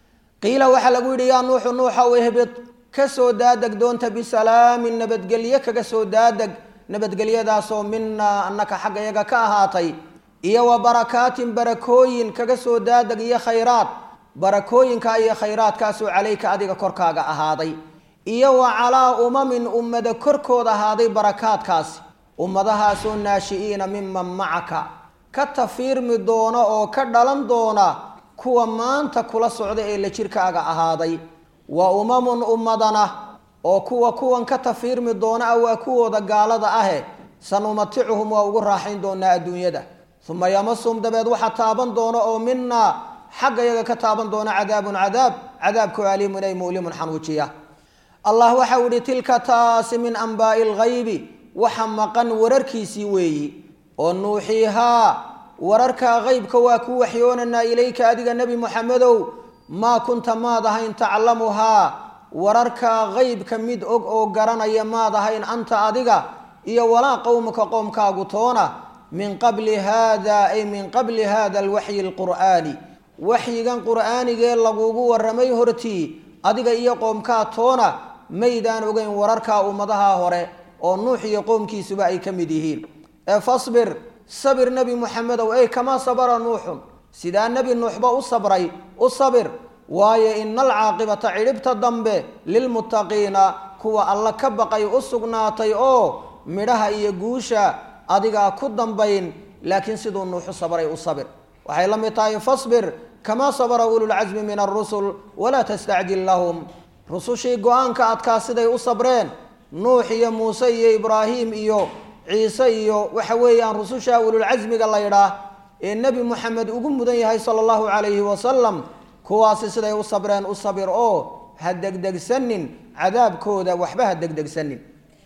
qiila waxaa lagu yidhi yaa nuuxu nuuxow ihbid ka soo daadeg doonta bisalaamin nabadgelye kaga soo daadeg nabadgelyadaasoo minaa annaka xagga yaga ka ahaatay iyo wa barakaatin barakooyin kaga soo daadeg iyo khayraad barakooyinka iyo khayraadkaasoo calayka adiga korkaaga ahaaday iyo wa calaa umamin ummada korkooda ahaaday barakaadkaasi ummadahaasoo naashi'iina miman macaka ka tafiirmi doona oo ka dhalan doona kuwa maanta kula socda ee la jirkaaga ahaaday wa umamun ummadana oo kuwa kuwan ka tafiirmi doona ah waa kuwooda gaalada ahe sanumaticuhum waa ugu raaxayn doonaa adduunyada uma yamasum dabeed waxa taaban doona oo minaa xagga yaga ka taaban doona cadaabun cadaab cadaabku aliimun ay mu'limun xanuujiya allah waxau ihi tilka taasi min anbaa'i lghaybi waxa maqan wararkiisii weeyi oo nuuxiihaa wararka qeybka waa ku waxyoonanaa ilayka adiga nebi moxamedow maa kunta maad ahayn taclamuhaa wararka qeybka mid og oo garanaya maad ahayn anta adiga iyo walaa qowmaka qoomkaagu toona min qabli hada ay min qabli hada alwaxyi alqur'aani waxyigan qur'aanigee lagugu waramay hortii adiga iyo qoomkaa toona maydaan ogeyn wararka ummadaha hore oo nuux iyo qoomkiisuba ay ka mid yihiin ee fasbir sabir nebi moxamedow ey kamaa sabara nuuxun sidaa nebi nuuxba u sabray u sabir waayo ina alcaaqibata cidhibta dambe lilmuttaqiina kuwa alla ka baqay u sugnaatay oo midhaha iyo guusha adigaa ku dambayn laakiin siduu nuuxu sabray u sabir waxay la mid tahay fasbir kamaa sabara ululcasmi min alrusul walaa tastacjil lahum rusushii go-aanka adkaa siday u sabreen nuux iyo muuse iyo ibraahim iyo ciise iyo waxa weeyaan rususha ululcasmiga la ydhaah ee nebi moxamed ugu mudan yahay sala allahu calayhi wasalam kuwaasi siday u sabreen u sabir oo ha degdegsanin cadaabkooda waxba ha degdegsanin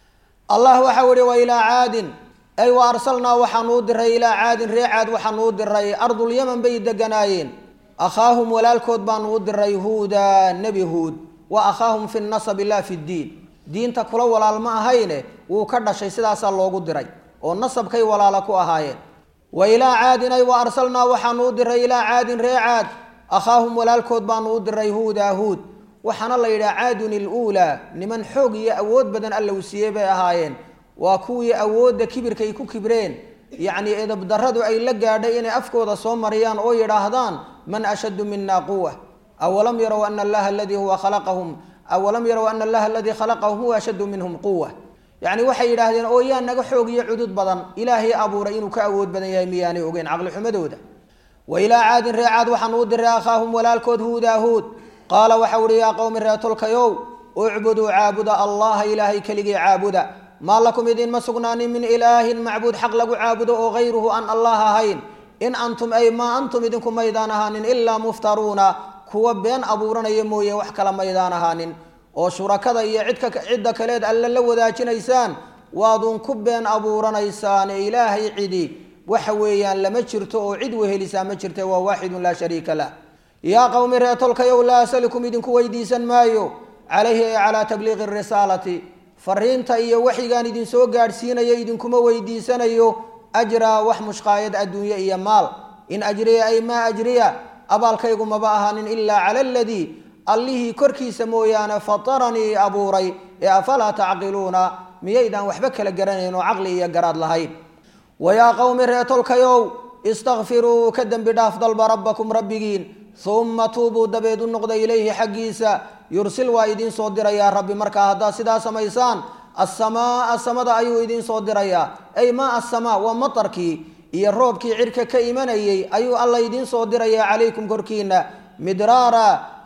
allah waxau ihi wa ilaa caadin ay wa arsalnaa waxaanuu diray ilaa caadin ree caad waxaanuu diray ardulyaman bay deganaayeen akhaahum walaalkood baanuu diray huuda nebi huud wa akhaahum fi nasabi laa fi ddiin diinta kula walaal ma ahayne wuu ka dhashay sidaasaa loogu diray oo nasabkay walaala ku ahaayeen wa ilaa caadin ay wa arsalnaa waxaanuu diray ilaa caadin ree caad akhaahum walaalkood baanuu diray huuda huud waxaana la yidhaha caadun iluulaa niman xoog iyo awood badan alla uu siiyey bay ahaayeen waa kuwii awoodda kibirkay ku kibreen yacnii edabdarradu ay la gaadhay inay afkooda soo mariyaan oo yidhaahdaan man ashaddu mina quwa awalam yarow ana allaha aladii huwa khalaqahum awalam yarow ana allaha aladii khalaqahum huwa ashaddu minhum quwa yacni waxay yidhaahdeen oo yaa naga xoog iyo cudud badan ilaahay abuuray inuu ka awood badan yahay miyaanay ogeyn caqlixumadooda wa ilaa caadin ree caad waxaan uu diray akhaahum walaalkood huudaa huud qaala waxau uhi yaa qowmi reetolkayow ucbuduu caabuda allaha ilaahay keligii caabuda maa lakum idinma sugnaanin min ilaahin macbuud xaq lagu caabudo oo hayruhu aan allah ahayn in antum ay maa antum idinku maydaan ahaanin ilaa muftaruuna kuwa been abuuranaya mooye wax kala maydaan ahaanin oo shurakada iyo cidka cidda kaleed alle la wadaajinaysaan waadun ku been abuuranaysaan ilaahay cidi waxa weeyaan lama jirto oo cid wehelisaa ma jirta waa waaxidun laa shariika lah yaa qowmi reetolkayow laa asalikum idinku weydiisan maayo calayhi ay calaa tabliiqi risaalati fariinta iyo waxyigaan idinsoo gaadhsiinayo idinkuma weydiisanayo ajraa wax mushqaayad adduunye iyo maal in ajriya ay maa ajriya abaalkaygu maba ahaanin ilaa cala aladii allihii korkiisa mooyaane fataranii abuuray ee afalaa tacqiluuna miyaydaan waxba kala garanayn oo caqli iyo garaad lahayn wayaa qowmi reetolkayow istakfiruu ka dembi dhaaf dalba rabbakum rabbigiin uma tuubuu dabeed u noqda ilayhi xaggiisa yursil waa idiin soo dirayaa rabbi markaa haddaad sidaa samaysaan asamaaa samada ayuu idiin soo dirayaa ay maa asamaa waa matarkii iyo roobkii cirka ka imanayey ayuu alla idiin soo dirayaa calaykum korkiina midraara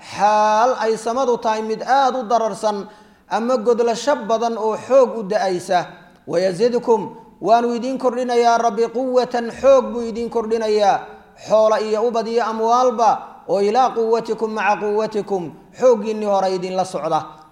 xaal ay samadu tahay mid aada u dararsan ama godlasho badan oo xoog u da-aysa wayazidkum waanu idiin kordhinayaa rabbi quwatan xoog buu idiin kordhinayaa xoola iyo ubad iyo amwaalba oo ilaa quwatikum maca quwatikum xooggiinnii hore idinla socda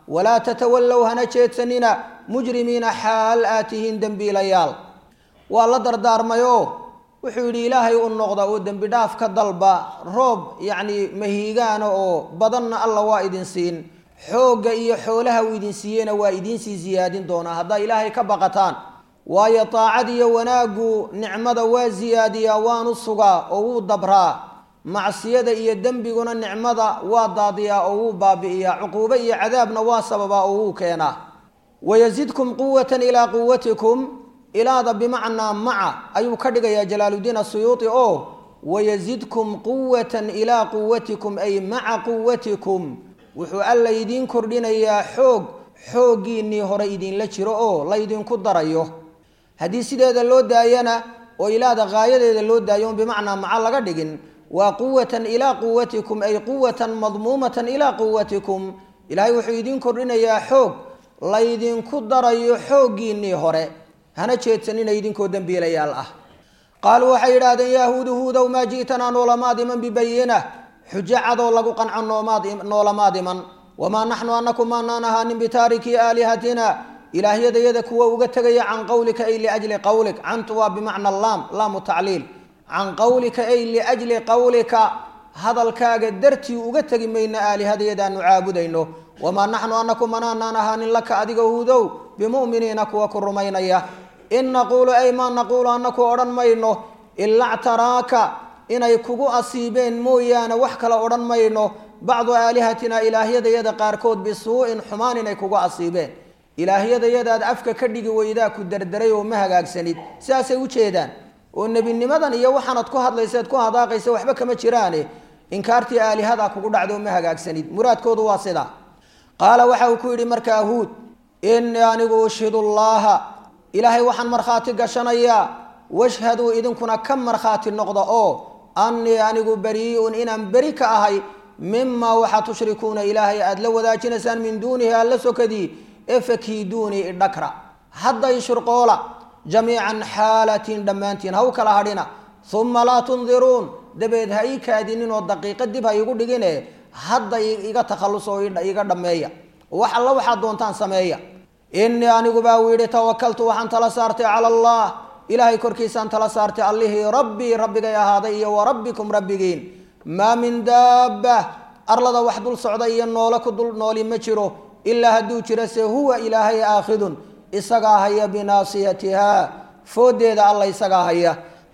walaa tatawallow hana jeedsanina mujrimiina xaal aad tihiin dembiilayaal waa la dardaarmayoo wuxuu yidhi ilaahay u noqda oo dembi dhaaf ka dalba roob yacni mahiigaana oo badanna alla waa idin siin xoogga iyo xoolaha uu idin siiyeyna waa idiinsii siyaadin doonaa haddaa ilaahay ka baqataan waayo daacad iyo wanaaggu nicmada waa siyaadiyaa waanu sugaa oo wuu dabraa macsiyada iyo dembiguna nicmada waa daadiyaa oo wuu baabi'iyaa cuquubo iyo cadaabna waa sababaa oo wuu keenaa wayasidkum quwatan ilaa quwatikum ilaada bimacnaa maca ayuu ka dhigayaa jalaaludiin asuyuuti oo wayasidkum quwatan ilaa quwatikum ay maca quwatikum wuxuu alla idiin kordhinayaa xoog xooggiinnii hore idinla jiro oo laydinku darayo haddii sideeda loo daayana oo ilaada qaayadeeda loo daayo on bimacnaa maca laga dhigin waa quwatan ilaa quwatikum ay quwatan madmuumatan ilaa quwatikum ilaahay wuxuu idiin kordhinayaa xoog laydinku darayo xooggiinnii hore hana jeedsanina idinkoo dembiilayaal ah qaaluu waxay yidhaahdeen yahuudu huudow maa ji'tanaa noolamaad iman bibayinah xujo cadoo lagu qanco noolamaad iman wamaa naxnu anaku maanaan ahaanin bitaarikii aalihatina ilaahyadayada kuwa uga tegaya can qawlika ay liajli qawlik cantu waa bimacna laam laamu tacliil can qawlika ay liajli qawlika hadalkaaga dartii uga tegi mayna aalihadayadaanu caabudayno wamaa naxnu anaku manaanaan ahaanin laka adiga huudow bimu'miniina kuwa ku rumaynaya in naquulu ay maa naquulu anaku odhan mayno ila ctaraaka inay kugu asiibeen mooyaane wax kale odhan mayno bacdu aalihatina ilaahyadayada qaarkood bisuu'in xumaan inay kugu asiibeen ilaahyadayadaad afka ka dhigi weydaa ku derderay oo ma hagaagsanid sidaasay u jeedaan oo nebinimadan iyo waxaanad ku hadlayseed ku hadaaqaysa waxba kama jiraane inkaartii aalihadaa kugu dhacdo ma hagaagsanid muraadkoodu waa sidaa qaala waxa uu ku yidhi markaa huud innii anigu ushhidu llaaha ilaahay waxaan markhaati gashanayaa washhaduu idinkuna ka markhaati noqda oo annii anigu barii'un inaan beri ka ahay mimaa waxaa tushrikuuna ilaahay aada la wadaajinaysaan min duunihi alla sokadii ee fakiiduunii idhakra hadda ishurqoola jamiican xaalatiin dhammaantiin ha u kala hadhina uma laa tundiruun dabeed ha ii kaadinin oo daqiiqa dib ha igu dhigine hadda iga takhallus oo iga dhammeeya wax alla waxaad doontaan sameeya innii anigu baa uu yidhi tawakaltu waxaan tala saartay cala allah ilaahay korkiisaan tala saartay allihii rabbii rabbigay ahaaday iyo wa rabbikum rabbigiin maa min daabba arlada wax dul socda iyo noole ku dul nooli ma jiro ilaa hadduu jiro se huwa ilaahay aakhidun isagaa haya binaasiyatiha fooddeeda alla isagaa haya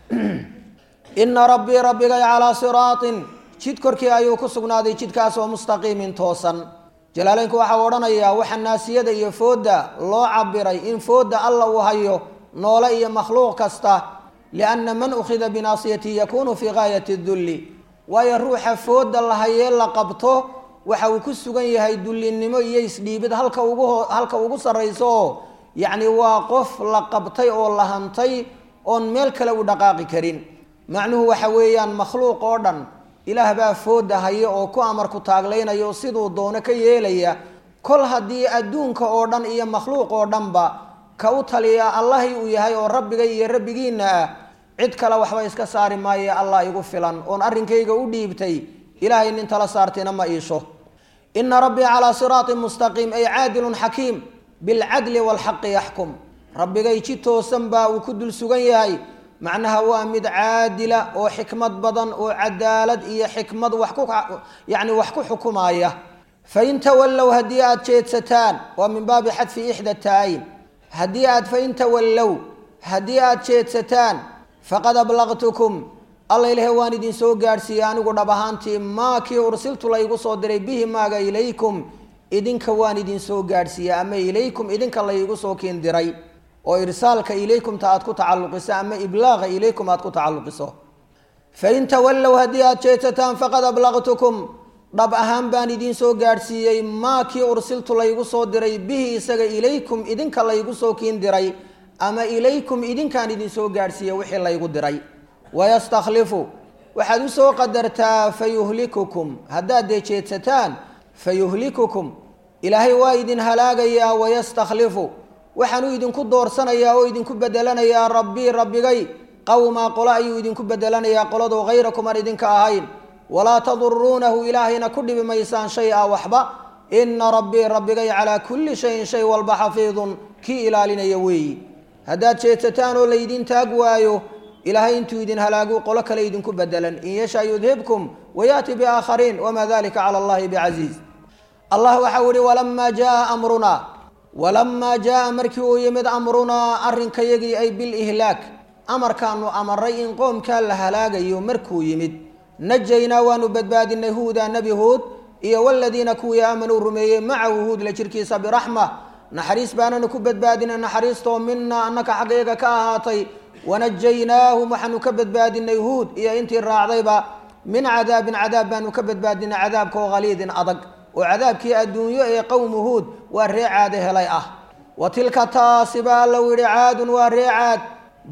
ina rabbii rabbigay calaa siraatin jid korkii ayuu ku sugnaaday jidkaas oo mustaqiimin toosan jalaaleynku waxau odhanayaa waxa naasiyada iyo foodda loo cabiray in foodda alla uu hayo noole iyo makhluuq kasta lianna man ukhida binaasiyatihi yakunu fii gaayati dulli waayo ruuxa foodda la hayee la qabto waxa uu ku sugan yahay dullinimo iyo isdhiibid halka ugu halka ugu sarrayso oo yacni waa qof la qabtay oo la hantay oon meel kale u dhaqaaqi karin macnuhu waxa weeyaan makhluuq oo dhan ilaah baa fooda haya oo ku amarku taaglaynayo siduu doono ka yeelaya kol haddii adduunka oo dhan iyo makhluuq oo dhanba ka u taliya allahay uu yahay oo rabbiga iyo rabbigiinna ah cid kale waxba iska saari maaye allah igu filan oon arrinkayga u dhiibtay ilaahay nin tala saartayna ma iisho ina rabbii calaa siraatin mustaqiim ay caadilun xakiim bilcadli waalxaqi yaxkum rabbigay ji toosan baa uu ku dul sugan yahay macnaha waa mid caadila oo xikmad badan oo cadaalad iyo xikmad wax ku yacni wax ku xukumaaya fain tawallow haddii aada jeedsataan waa min baabi xadfi ixda taayin haddii aad fain tawallow haddii aada jeedsataan faqad ablaqtukum alla ilahe waan idin soo gaadhsiiyey anigu dhab ahaantii maa kii ursiltu laygu soo diray bihi maaga ilaykum idinka waan idin soo gaadhsiiyey ama ilaykum idinka laygu soo kiin diray oo irsaalka ilaykumta aad ku tacalluqiso ama iblaaqa ilaykum aad ku tacalluqiso fain tawallow haddii aada jeedsataan faqad ablaqtukum dhab ahaan baan idin soo gaadhsiiyey maa kii ursiltu laygu soo diray bihi isaga ilaykum idinka laygu soo kiin diray ama ilaykum idinkaan idin soo gaadhsiiyey wixii laygu diray wayastakhlifu waxaad usoo qadartaa fayuhlikukum haddaad dee jeedsataan fayuhlikukum ilaahay waa idin halaagayaa wayastakhlifu waxaanuu idinku doorsanayaa oo idinku bedelanayaa rabbii rabbigay qowmaa qolo ayuu idinku bedelanayaa qoladoo hayrakum aan idinka ahayn walaa taduruunahu ilaahayna ku dhibi maysaan shay a waxba ina rabbii rabbigay calaa kulli shayin shay walba xafiidun kii ilaalinaya weeyi haddaad jeedsataan oo laydin taag waayo ilaahay intuu idin halaagu qolo kale idinku bedelan in yasha yudhibkum wayaati biaakhariin wamaa dalika cala allahi bicasiiz allah waxau ihi walamaa jaa amrunaa walamaa jaaa markii uu yimid amrunaa arrinkayagii ay bilihlaak amarkaanu amaray in qoomkaa la halaagayo markuu yimid najaynaa waanu badbaadinay huuda nebi huud iyo waladiina kuwii aamanuu rumeeyey macahu huud la jirkiisa biraxma naxariis baananu ku badbaadinay naxariistoo minaa annaka xaggayaga ka ahaatay wanajaynaahum waxaanu ka badbaadinay huud iyo intii raacdayba min cadaabin cadaab baanu ka badbaadinay cadaabka oo haliidin adag oo cadaabkii adduunyo ee qowmu huud waa ree caade helay ah wa tilka taasi baa allow yidhi caadun waa ree caad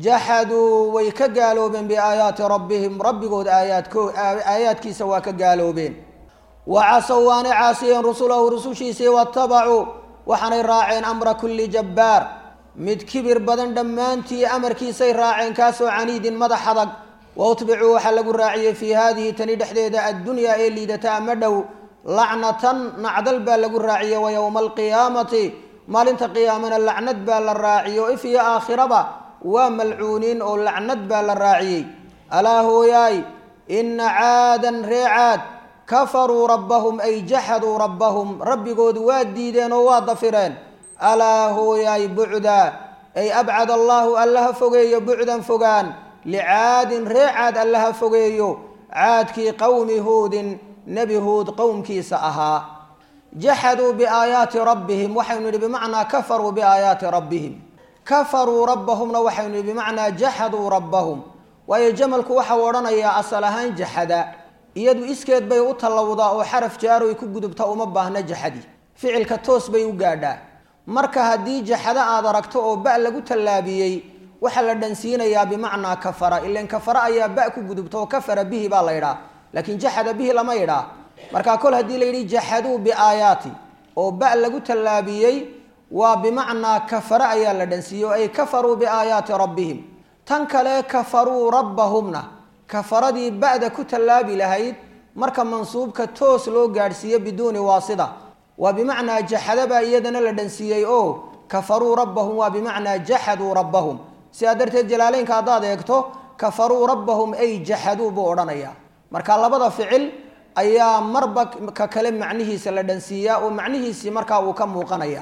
jaxaduu way ka gaaloobeen biaayaati rabbihim rabbigood aayaadko aayaadkiisa waa ka gaaloobeen wa casow waanay caasiyeen rusulahu rusushiisii watabacuu waxaanay raaceen amra kulli jabbaar mid kibir badan dhammaantii amarkiisay raaceen kaasoo caniidin madax adag wa utbicuu waxaa lagu raaciyey fii haadihi tani dhexdeeda addunyaa ee liidata ama dhow lacnatan nacdal baa lagu raaciyey wa yowma alqiyaamati maalinta qiyaamana lacnad baa la raaciyey oo if iyo aakhiraba waa malcuuniin oo lacnad baa la raaciyey alaa hooyaay ina caadan ree caad kafaruu rabbahum ay jaxaduu rabbahum rabbigoodu waa diideen oo waa dafireen alaa hooyaay bucda ay abcad allaahu allaha fogeeyo bucdan fogaan licaadin ree caad allaha fogeeyo caadkii qowmi huudin nebi huud qowmkiisa ahaa jaxaduu biaayaati rabbihim waxaynu nidhi bimacnaa kafaruu biaayaati rabbihim kafaruu rabbahumna waxaynu nidhi bimacnaa jaxaduu rabbahum waayo jamalku waxau odhanayaa asal ahaan jaxada iyadu iskeed bay u tallawdaa oo xaraf jaaroy ku gudubta uma baahna jaxadi ficilka toos bay u gaadhaa marka haddii jaxado aad aragto oo ba lagu tallaabiyey waxaa la dhansiinayaa bimacnaa kafara ilan kafara ayaa ba ku gudubta oo kafara bihi baa la ydhaa laakiin jaxada bihi lama ydhaa markaa kol haddii la yidhi jaxaduu biaayaati oo ba lagu tallaabiyey waa bimacnaa kafara ayaa la dhansiiyey ay kafaruu biaayaati rabbihim tan kale kafaruu rabbahumna kafaradii ba'da ku tallaabi lahayd marka mansuubka toos loo gaadhsiiyo biduuni waasida waa bimacnaa jaxadabaa iyadana la dhansiiyey oo kafaruu rabbahum waa bimacnaa jaxaduu rabbahum sidaa darteed jalaaleynka haddaad eegto kafaruu rabbahum ay jaxaduu buu odhanayaa marka labada ficil ayaa marba ka kale macnihiisa la dhansiiyaa oo macnihiisii markaa uu ka muuqanaya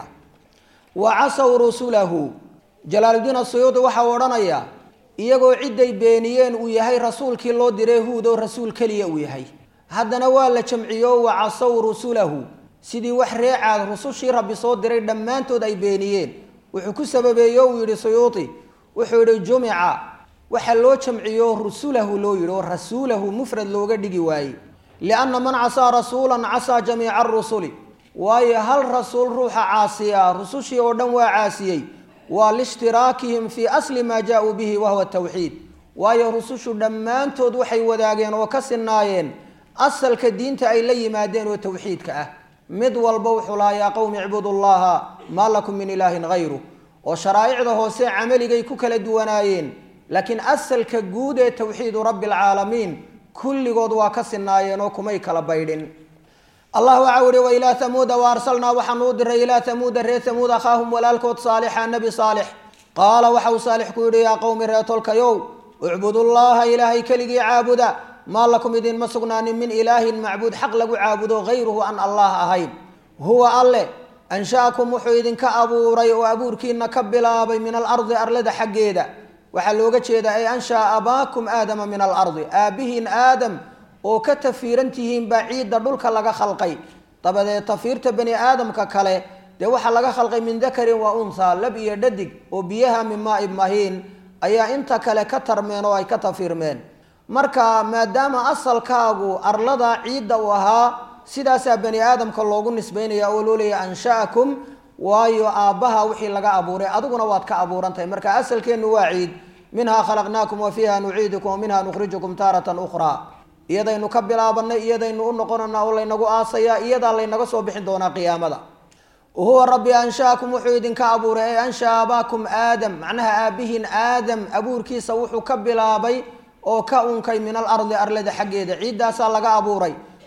wa casow rusulahu jalaaludiin asuyuudi waxau odhanayaa iyagoo cidday beeniyeen uu yahay rasuulkii loo diray huud oo rasuul keliya uu yahay haddana waa la jamciyo wa casow rusulahu sidii wax reecaad rusushii rabbi soo diray dhammaantood ay beeniyeen wuxuu ku sababeeyo uu yidhi suyuudi wuxuu yidhi jumica waxaa loo jamciyo rusulahu loo yidhi oo rasuulahu mufrad looga dhigi waayey lianna man casaa rasuulan casaa jamiica arusuli waayo hal rasuul ruuxa caasiya rusushii oo dhan waa caasiyey waa liishtiraakihim fii asli maa jaa-uu bihi wahuwa tawxiid waayo rusushu dhammaantood waxay wadaageen oo ka sinaayeen asalka diinta ay la yimaadeen oo tawxiidka ah mid walba wuxuu lahaa yaa qowmi icbudu llaha maa lakum min ilaahin hayru oo sharaa'icda hoose camaligay ku kala duwanaayeen laakiin asalka guud ee tawxiidu rabbi alcaalamiin kulligood waa ka sinaayeen oo kumay kala baydhin allah waxau ihi wailaa hamuuda wa arsalnaa waxaanu u diray ilaa hamuuda reer hamuud akhaahum walaalkood saalixa nebi saalix qaala waxau saalix ku yidhi yaa qowmi reer tolkayow icbudullaha ilaahay keligii caabuda maa lakum idinma sugnaanin min ilaahin macbuud xaq lagu caabudo hayruhu an allah ahayn huwa alle ansha'akum wuxuu idinka abuuray oo abuurkiina ka bilaabay min alardi arlada xaggeeda waxaa looga jeedaa ay ansha'a abaakum aadama min alardi aabbihiin aadam oo ka tafiiran tihiin baa ciidda dhulka laga khalqay dabadeed tafiirta bani aadamka kale dee waxaa laga khalqay min dakarin wa unhaa lab iyo dhadig oo biyaha min maaib mahiin ayaa inta kale ka tarmeen oo ay ka tafiirmeen marka maadaama asalkaagu arlada ciidda uu ahaa sidaasaa bani aadamka loogu nisbaynaya oo loo leeyahy ansha'akum waayo aabbaha wixii laga abuuray adiguna waad ka abuuran tahay marka asalkeennu waa ciid minhaa khalaqnaakum wa fiiha nuciidukum wa minha nukhrijukum taaratan ukhraa iyadaynu ka bilaabanay iyadaynu u noqonana oo laynagu aasayaa iyadaa laynaga soo bixin doonaa qiyaamada huwa rabbi ansha'akum wuxuu idinka abuuray ee ansha'a abaakum aadam macnaha aabbihiin aadam abuurkiisa wuxuu ka bilaabay oo ka unkay min alardi arlada xaggeeda ciiddaasaa laga abuuray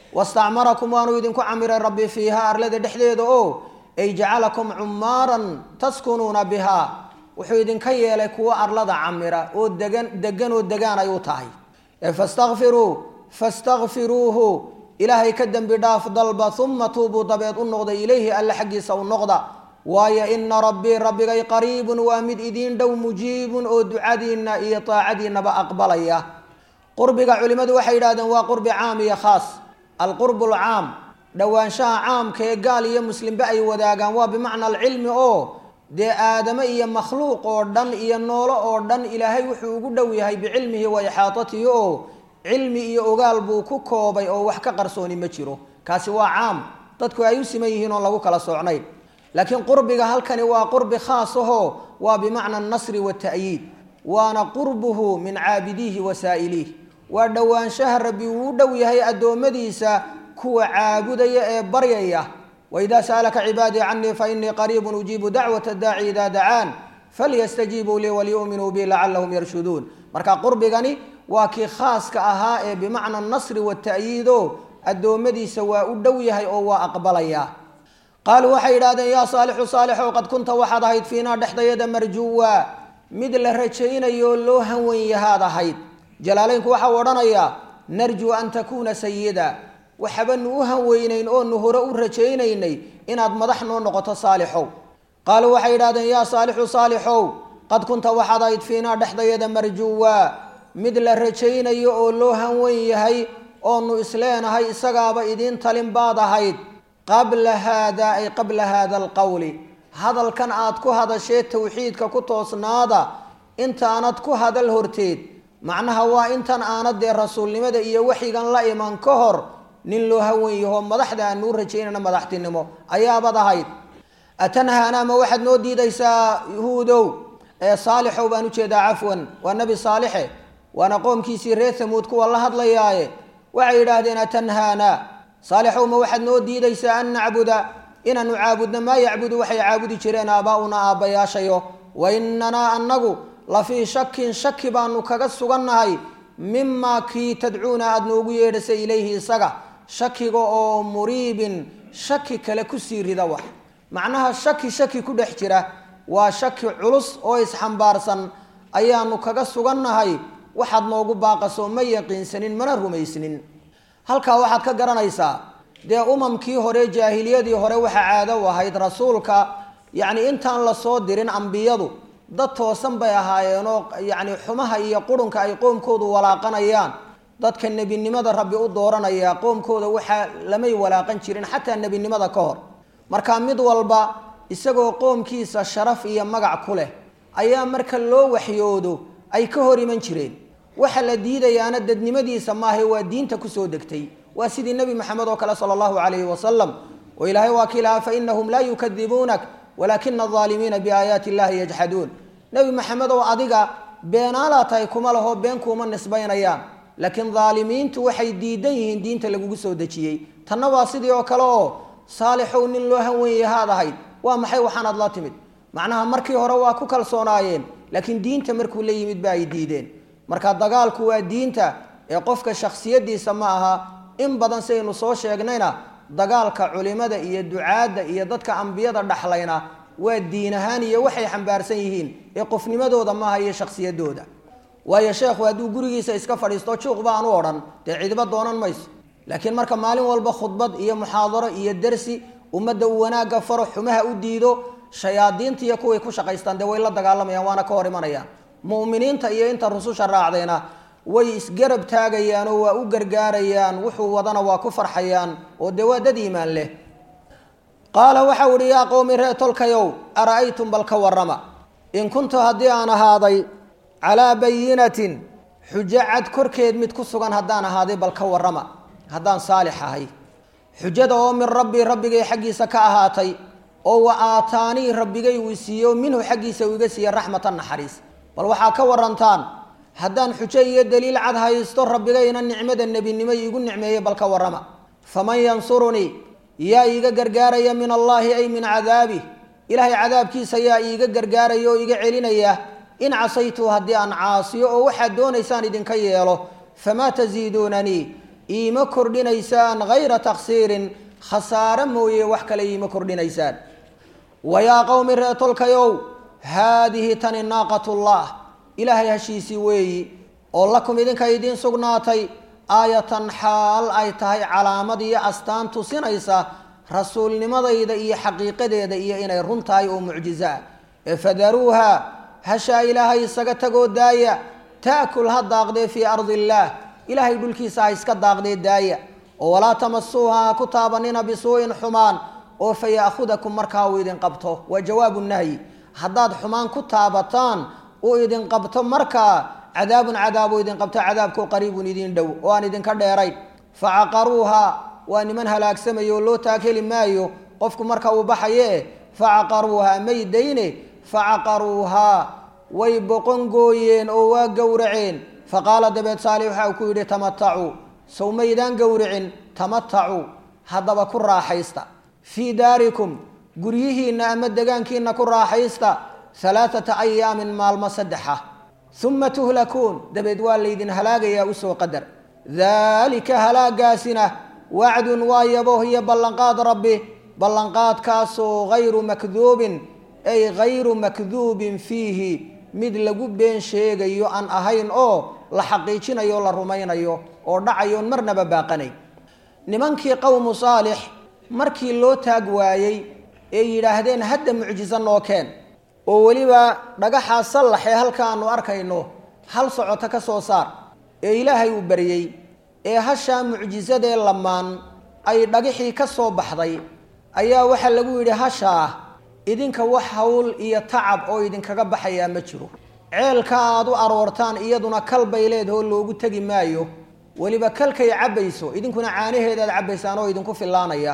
wastacmarakum waanuu idinku camiray rabbi fiiha arlada dhexdeeda oo ay jacalakum cumaaran taskunuuna bihaa wuxuu idinka yeelay kuwo arlada camira oo degan degan oo degaan ay u tahay fastakfiruu fastakfiruuhu ilaahay ka dembi dhaaf dalba uma tuubuu dabeed u noqda ilayhi alle xaggiisa u noqda waayo ina rabbii rabbigay qariibun waa mid idiin dhow mujiibun oo ducadiinna iyo taacadiinnaba aqbalaya qurbiga culimmadu waxay yidhahdeen waa qurbi caam iyo khaas alqurbu alcaam dhowaanshaha caamka ee gaal iyo muslimba ay wadaagaan waa bimacna alcilmi oo dee aadame iyo makhluuq oo dhan iyo noolo oo dhan ilaahay wuxuu ugu dhow yahay bicilmihi wa ixaatatihi oo cilmi iyo ogaal buu ku koobay oo wax ka qarsooni ma jiro kaasi waa caam dadku ay u siman yihiin oon lagu kala socnayn laakiin qurbiga halkani waa qurbi khaas ahoo waa bimacna anasri wata'yiid waana qurbuhu min caabidiihi wa saa'iliih waa dhowaanshaha rabbi uu u dhow yahay addoommadiisa kuwa caabudaya ee baryaya waidaa sa'alaka cibaadii canii fainii qariibun ujiibu dacwata daaci idaa dacaan falyastajiibuu lii waliyu'minuu bi lacalahum yarshuduun marka qurbigani waa kii khaaska ahaa ee bimacna anasri wata'yiido addoommadiisa waa u dhow yahay oo waa aqbalaya qaaluu waxay yidhahdeen yaa saalixu saalixow qad kunta waxaad ahayd fiinaa dhexdayada marjuwa mid la rajaynayo loo hanwen yahaad ahayd jalaalaynku waxau odhanayaa narjuu an takuuna sayida waxabanu u hanweynayn oonu hore u rajaynaynay inaad madax noo noqoto saalixow qaaluu waxay yidhahdeen yaa saalixu saalixow qad kunta waxaad ahayd fiinaa dhexdayada marjuwa mid la rajaynayo oo loo hanwen yahay oonu isleenahay isagaaba idiin talin baad ahayd qabla haada ay qabla haada alqowli hadalkan aad ku hadashee tawxiidka ku toosnaada intaanad ku hadal horteed macnaha waa intan aanad dee rasuulnimada iyo waxyigan la iman ka hor nin loo hawen yaho madaxda aan nuu rajaynayna madaxtinimo ayaabad ahayd atanhaana ma waxaad noo diidaysaa yahuudow ee saalixow baan ujeedaa cafwan waa nebi saalixe waana qoomkiisii reer hamuud kuwa la hadlayaaye waxay yidhaahdeen atanhaana saalixow ma waxaad noo diidaysaa an nacbuda inaanu caabudno maa yacbudu waxay caabudi jireen aabaa-una aabbayaashayo wa inanaa annagu la fii shakin shaki baanu kaga sugannahay mimaa kii tadcuuna aada noogu yeedhasay ilayhi isaga shakiga oo muriibin shaki kale kusii rida wax macnaha shaki shaki ku dhex jira waa shaki culus oo isxambaarsan ayaanu kaga sugannahay waxaad noogu baaqaso ma yaqiinsanin mana rumaysnin halkaa waxaad ka garanaysaa dee umamkii hore jaahiliyadii hore waxaa caado u ahayd rasuulka yacni intaan lasoo dirin ambiyadu dad toosan bay ahaayeenoo yacni xumaha iyo qurunka ay qoomkoodu walaaqanayaan dadka nebinimada rabbi u dooranaya qoomkooda waxaa lamay walaaqan jirin xataa nebinimada ka hor marka mid walba isagoo qoomkiisa sharaf iyo magac ku leh ayaa marka loo waxyoodo ay ka hor iman jireen waxa la diidayaana dadnimadiisa maaha waa diinta kusoo degtay waa sidii nebi maxamed oo kale sala allahu calayhi wasalam oo ilaahay waa kii lahaa fainahum laa yukadibuunak walaakina alaalimiina biaayaati illahi yajxaduun nebi maxamed oo adiga beenaalaa tahay kuma laho been kuuma nisbaynayaan laakiin daalimiintu waxay diidan yihiin diinta lagugu soo dejiyey tanna waa sidii oo kale oo saalixow nin loo hanwen yahaad ahayd waa maxay waxaanaad la timid macnaha markii hore waa ku kalsoonaayeen laakiin diinta markuu la yimid ba ay diideen marka dagaalku waa diinta ee qofka shaksiyadiisa ma aha in badan sidaynu soo sheegnayna dagaalka culimada iyo ducaadda iyo dadka ambiyada dhaxlayna waa diin ahaan iyo waxay xambaarsan yihiin ee qofnimadooda maaha iyo shaksiyadooda waayo sheekhu hadduu gurigiisa iska fadhiisto juuq baan u odhan dee cidiba doonan mayso laakiin marka maalin walba khudbad iyo muxaadaro iyo dersi ummadda uu wanaagga faro xumaha u diido shayaadiinta iyo kuway ku shaqaystaan dee way la dagaalamayaan waana ka hor imanayaan mu'miniinta iyo inta rususha raacdayna way isgarab taagayaan oo waa u gargaarayaan wuxuu wadana waa ku farxayaan oo dee waa dad iimaan leh qaala waxau ihi yaa qowmi ree tolkayow ara-aytum bal ka warrama in kuntu haddii aan ahaaday calaa bayinatin xujo cad korkeed mid ku sugan haddaan ahaaday bal ka warrama haddaan saalix ahay xujada oo min rabbii rabbigay xaggiisa ka ahaatay oo wa aataanii rabbigay uu siiyo minhu xaggiisa uu iga siiye raxmatan naxariis bal waxaa ka warantaan haddaan xujo iyo daliil cad haysto rabbigayna nicmada nebinimo iigu nicmeeyey bal ka warrama faman yansurunii yaa iiga gargaaraya min allaahi ay min cadaabih ilaahay cadaabkiisa yaa iiga gargaaraya oo iga celinaya in casaytu haddii aan caasiyo oo waxaad doonaysaan idinka yeelo famaa tasiiduunanii iima kordhinaysaan hayra taksiirin khasaare mooye wax kale iima kordhinaysaan wayaa qowmi reetolkayow haadihi tani naaqatullah ilaahay hashiisii weeyi oo lakum idinka idiin sugnaatay aayatan xaal ay tahay calaamad iyo astaan tusinaysa rasuulnimadayda iyo xaqiiqadeeda iyo inay run tahay oo mucjizo ah ee fadaruuha hashaa ilaahay isaga tagoo daaya taakul ha daaqdee fii ardi illaah ilaahay dhulkiisa ha iska daaqdee daaya oo walaa tamasuuha ha ku taabanina bisuu'in xumaan oo fa ya'khudakum markaa uu idin qabto waa jawaabu nahyi haddaad xumaan ku taabataan uu idin qabto markaa cadaabun cadaabuu idin qabto cadaabkoo qariibun idin dhow oo aan idinka dheerayn facaqaruuha waa niman halaagsamaya oo loo taakeli maayo qofku marka uu baxaye facaqaruuha may dayne facaqaruuhaa way boqon gooyeen oo waa gowraceen faqaala dabeed saalix waxa uu ku yidhi tamatacuu sow maydaan gowricin tamatacuu haddaba ku raaxaysta fii daarikum guryihiinna ama degaankiina ku raaxaysta halaathata ayaamin maalmo saddexa uma tuhlakuun dabeed waa laydin halaagayaa usoo qadar daalika halaagaasina wacdun waa yabo iyo ballanqaad rabbi ballanqaadkaasoo hayru makduubin ay hayru makduubin fiihi mid lagu been sheegayo aan ahayn oo la xaqiijinayo o la rumaynayo oo dhacayoon marnaba baaqanay nimankii qowmu saalix markii loo taag waayey ee yidhaahdeen hadda mucjiso noo keen oo weliba dhagaxaa sallax ee halkaanu arkayno hal socoto ka soo saar ee ilaahay uu baryey ee hashaa mucjisadee lamaan ay dhagixii ka soo baxday ayaa waxaa lagu yidhi hashaa idinka wax hawl iyo tacab oo idinkaga baxayaa ma jiro ceelka aad u aroortaan iyaduna kal bay leedahoo loogu tegi maayo weliba kalkay cabbayso idinkuna caanaheedaad cabbaysaan oo idinku fillaanaya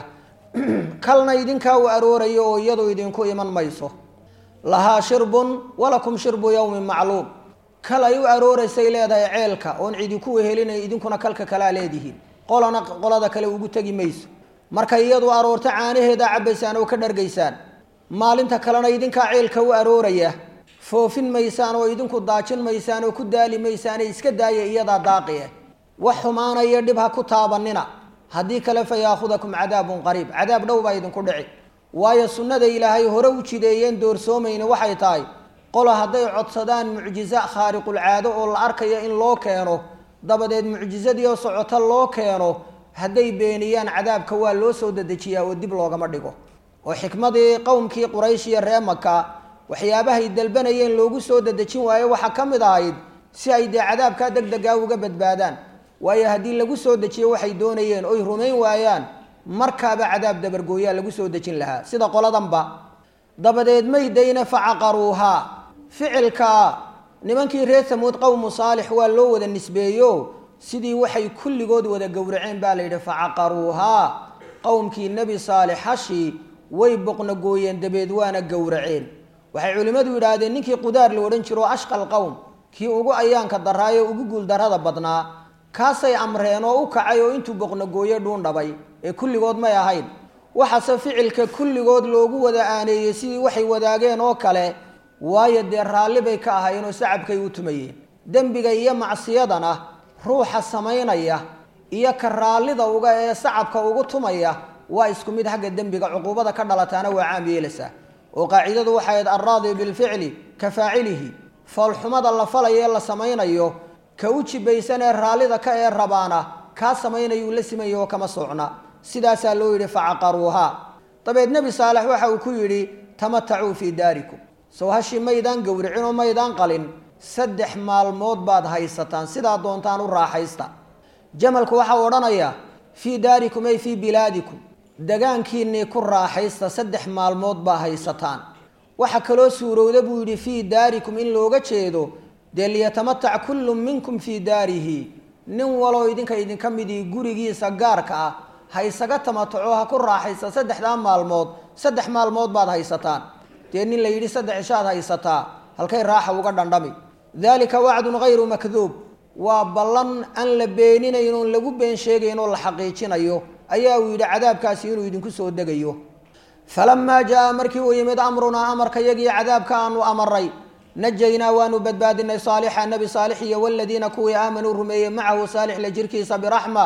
kalna idinkaa u aroorayo oo iyadu idinku iman mayso lahaa shirbun walakum shirbu yowmin macluum kal ay u arooraysay leedahay ceelka oon cidinku wehelinay idinkuna kalka kalaa leedihiin qolana qolada kale ugu tegi mayso markay iyadu aroorto caanaheedaa cabbaysaan oo ka dhargaysaan maalinta kalena idinkaa ceelka u arooraya foofin maysaan oo idinku daajin maysaan oo ku daali maysaan ee iska daaya iyadaa daaqie wax xumaanaya dhib ha ku taabanina haddii kale fa yaakhudakum cadaabun qariib cadaab dhow baa idinku dhici waayo sunnada ilaahay hore u jideeyeen doorsoomayna waxay tahay qolo hadday codsadaan mucjizo khaariqulcaado oo la arkayo in loo keeno dabadeed mucjisadii oo socoto loo keeno hadday beeniyaan cadaabka waa loo soo dedejiyaa oo dib loogama dhigo oo xikmadii qowmkii quraysh iyo ree maka waxyaabahay dalbanayeen loogu soo dedejin waayo waxaa ka mid ahayd si ay dee cadaabkaa deg degaa uga badbaadaan waayo haddii lagu soo dejiyo waxay doonayeen oy rumayn waayaan markaaba cadaab dabargooyaa lagu soo dejin lahaa sida qoladanba dabadeed maydayna facaqaruuhaa ficilka nimankii reer samuud qowmu saalix waa loo wada nisbeeyo sidii waxay kulligood wada gowraceen baa la yidhi facaqaruuhaa qowmkii nebi saalix hashii way boqnagooyeen dabeed waana gowraceen waxay culimmadu yidhaahdeen ninkii qudaar la odhan jiro ashqal qowm kii ugu ayaanka daraayo ugu guuldarrada badnaa kaasay amreen oo u kacay oo intuu boqnagooye dhuundhabay ee kulligood may ahayn waxaase ficilka kulligood loogu wada aaneeyey sidii waxay wadaageen oo kale waayo dee raalli bay ka ahaayeen oo sacabkay u tumayeen dembiga iyo macsiyadana ruuxa samaynaya iyo ka raallida uga ee sacabka ugu tumaya waa isku mid xagga dembiga cuquubada ka dhalataana waa caam yeelaysaa oo qaacidadu waxay ahayd alraadi bilficli ka faacilihi foolxumada la falayo ee la samaynayo ka u jibaysan ee raallida ka ee rabaana kaa samaynayuu la simaya oo kama socna sidaasaa loo yidhi facaqaruuhaa dabeed nebi saalex waxa uu ku yidhi tamatacuu fii daarikum sow hashii maydaan gowricin oo maydaan qalin saddex maalmood baad haysataan sidaa doontaan u raaxaysta jamalku waxaa odhanayaa fii daarikum ay fii bilaadikum degaankiinnii ku raaxaysta saddex maalmood baa haysataan waxaa kaloo suurowda buu yidhi fii daarikum in looga jeedo dee liyatamatac kullu minkum fii daarihi nin waloo idinka idinka midii gurigiisa gaarka ah ha isaga tamataco ha ku raaxaysta saddexdaa maalmood saddex maalmood baad haysataan dee nin la yidhi saddex ishaad haysataa halkay raaxa uga dhandhami daalika wacdun hayru makduub waa ballan aan la beeninayn oon lagu been sheegayn oo la xaqiijinayo ayaa uu yidhi cadaabkaasi inuu idinku soo degayo falamaa jaa markii uu yimid amrunaa amarka yagii cadaabka aanu amaray najaynaa waanu badbaadinay saalixa nebi saalix iyo waladiina kuwii aamanuu rumeeyey macahu saalix la jirkiisa biraxma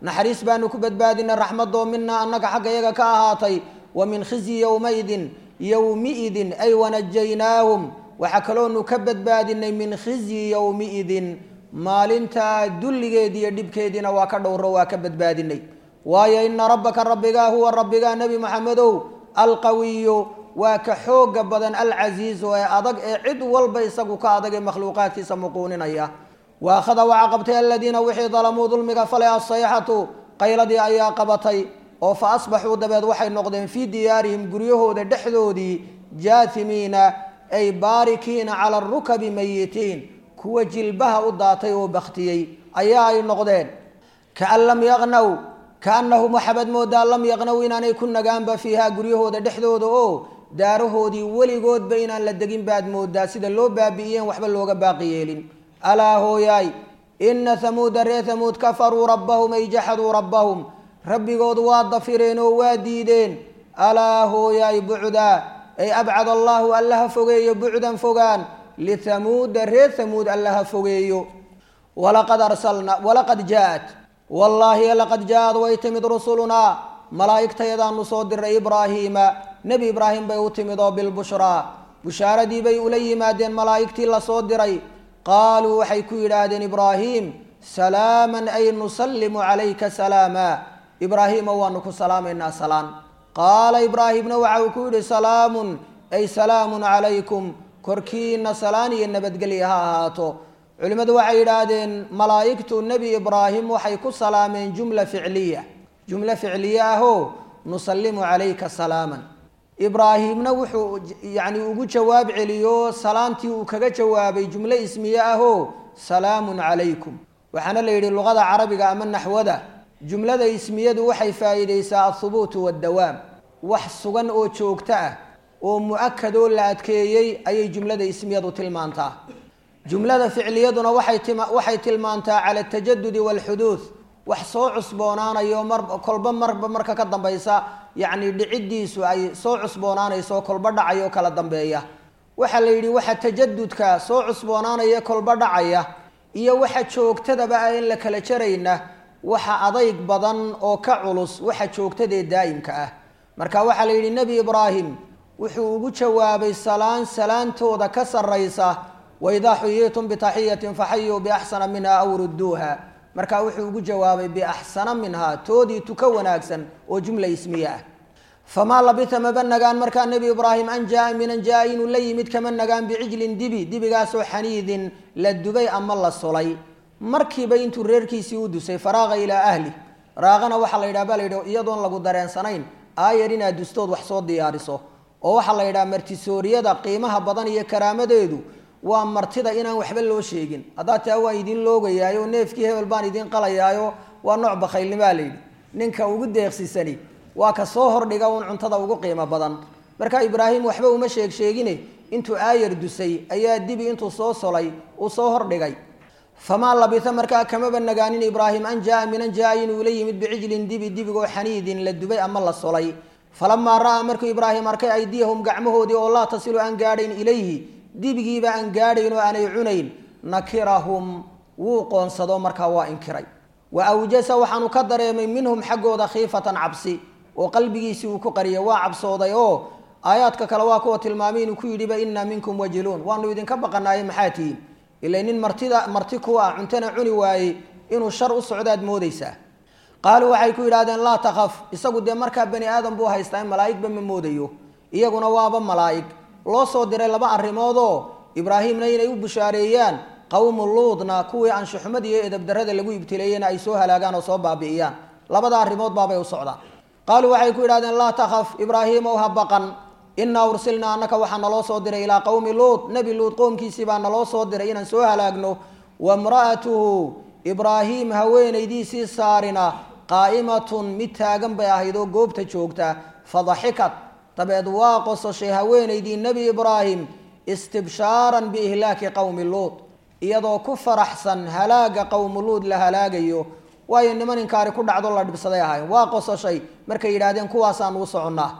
naxariis baanu ku badbaadinay raxmadoo minaa annaga xagga yaga ka ahaatay wa min khizyi yowmaidin yowmiidin ay wanajaynaahum waxaa kaloonu ka badbaadinay min khizyi yowmiidin maalintaa dulligeedi iyo dhibkeediina waa ka dhowro waa ka badbaadinay waayo ina rabbaka rabbigaa huwa rabbigaa nebi maxamedow alqawiyu waa ka xooga badan alcasiizu ee adag ee cid walba isagu ka adag ee makhluuqaadkiisa muquuninaya wa akhada waxaa qabtay aladiina wixii dalamuu dulmiga falay asayxatu qayladii ayaa qabatay oo fa asbaxuu dabeed waxay noqdeen fii diyaarihim guryahooda dhexdoodii jaatimiina ay baarikiina cala arukabi mayitiin kuwa jilbaha u daatay oo baktiyey ayaa ay noqdeen kaan lam yaqnaw kaanahum waxaabad moodaa lam yaqnaw inaanay ku nagaanba fiihaa guryahooda dhexdooda oo daarahoodii weligoodba inaan la degin baad moodaa sida loo baabi'iyeen waxba looga baaqi yeelin alaa hooyaay ina hamuuda reer hamuud kafaruu rabbahum ay jaxaduu rabbahum rabbigood waa dafireen oo waa diideen alaa hooyaay bucdaa ay abcad allaahu allaha fogeeyo bucdan fogaan lithamuuda reer hamuud allaha fogeeyo walaqad arsalna walaqad jaaat wallaahi laqad jaa-ad way timid rusulunaa malaa'igtayadaanu soo diray ibraahiima nebi ibraahim bay u timid oo bilbushraa bushaaradii bay ula yimaadeen malaa'igtii lasoo diray qaaluu waxay ku yidhaahdeen ibraahim salaaman ay nusallimu calayka salaama ibraahiima waanu ku salaamaynaa salaan qaala ibraahimna waxa uu ku yidhi salaamun ay salaamun calaykum korkiina salaan iyo nabadgelya ha ahaato culimmadu waxay yidhaahdeen malaa'igtu nebi ibraahim waxay ku salaameen jumla ficliya jumlo ficliye ahoo nusallimu calayka salaaman ibraahimna wuxuu yacni ugu jawaab celiyo salaantii uu kaga jawaabay jumlo ismiye ahoo salaamun calaykum waxaana la yidhi luqada carabiga ama naxwada jumlada ismiyadu waxay faa'iideysaa athubuutu waddawaam wax sugan oo joogto ah oo mu-akad oo la adkeeyey ayay jumlada ismiyadu tilmaantaa jumlada ficliyaduna waxay tima waxay tilmaantaa cala atajadudi waalxuduud wax soo cusboonaanayo mar kolba marba marka ka dambaysa yacni dhiciddiisu ay soo cusboonaanayso kolba dhacayo kala dambeeya waxaa la yidhi waxa tajadudka soo cusboonaanaya kolba dhacaya iyo waxa joogtadaba ah in la kala jarayna waxa adayg badan oo ka culus waxa joogtadee daa'imka ah marka waxaa la yidhi nebi ibraahim wuxuu ugu jawaabay salaan salaantooda ka sarraysa waidaa xuyiitum bitaxiyatin faxayuu biaxsana minha aw rudduuha markaa wuxuu ugu jawaabay biaxsana minhaa toodii tuka wanaagsan oo jumla ismiye ah famaa labita maba nagaan markaa nebi ibraahim an jaa minan jaa inuu la yimid kama nagaan bicijlin dibi dibigaasoo xaniidin la dubay ama la sulay markiiba intuu reerkiisii u dusay faraaqa ilaa ahli raaqana waxaa la yidhaha baa la yidhi iyadoon lagu dareensanayn aayar inaad dustood wax soo diyaariso oo waxaa la yidhaha martisooriyada qiimaha badan iyo karaamadeedu waa martida inaan waxba loo sheegin haddaa taa waan idin loogayaayo neefkii hebel baan idin qalayaayo waa nooc bakhaylnimaa layidhi ninka ugu deeqsisani waa ka soo hordhiga uun cuntada ugu qiimo badan marka ibraahim waxba uma sheeg sheegine intuu aayar dusay ayaa dibi intuu soo solay uu soo hordhigay famaa labisa markaa kamaba nagaanin ibraahim an jaa minan jaa inuu la yimid bicijlin dibi dibigoo xaniidin la dubay ama la solay falamaa ra'aa markuu ibraahim arkay aydiyahum gacmahoodii oo laa tasilu aan gaadhayn ilayhi dibigiiba aan gaadhayn oo aanay cunayn nakirahum wuu qoonsado markaa waa inkiray wa awjasa waxaanu ka dareemay minhum xaggooda khiifatan cabsi oo qalbigiisii uu ku qariyay waa cabsooday oo aayaadka kale waa kuwa tilmaamay inuu ku yidhiba inaa minkum wajiluun waanu idinka baqanaaye maxaa tihiin ila nin martida marti kuwa ah cuntana cuni waayey inuu shar u socdaad moodaysaa qaaluu waxay ku yidhahdeen laa takhaf isagu dee markaa bani aadam buu haystaa in malaa'igba ma moodayo iyaguna waaba malaa'ig loo soo diray laba arrimoodoo ibraahimna inay u bushaareeyaan qowmu luudna kuwii anshuxumad iyo edabdarrada lagu ibtileeyena ay soo halaagaan oo soo baabi'iyaan labada arrimood baabay u socdaan qaaluu waxay ku yidhahdeen laa takhaf ibraahiimow ha baqan innaa ursilnaa annaka waxaa naloo soo diray ilaa qowmi luud nebi luud qoomkiisii baa naloo soo diray inaan soo halaagno wamra'atuhu ibraahiim haweenaydiisii saarina qaa'imatun mid taagan bay ahayd oo goobta joogta fadaxikat dabeed waa qososhay haweenaydii nebi ibraahim istibshaaran biihlaaki qowmi luud iyadoo ku faraxsan halaaga qowmu luud la halaagayo waayo niman inkaari ku dhacdo la dhibsaday ahayn waa qososhay markay yidhaahdeen kuwaasaan uu soconnaa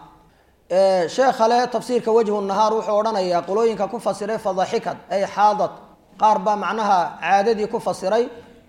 sheekha le tafsiirka wajhu nahaar wuxuu odhanayaa qolooyinka ku fasiray fadaxikad ay xaadad qaar baa macnaha caadadii ku fasiray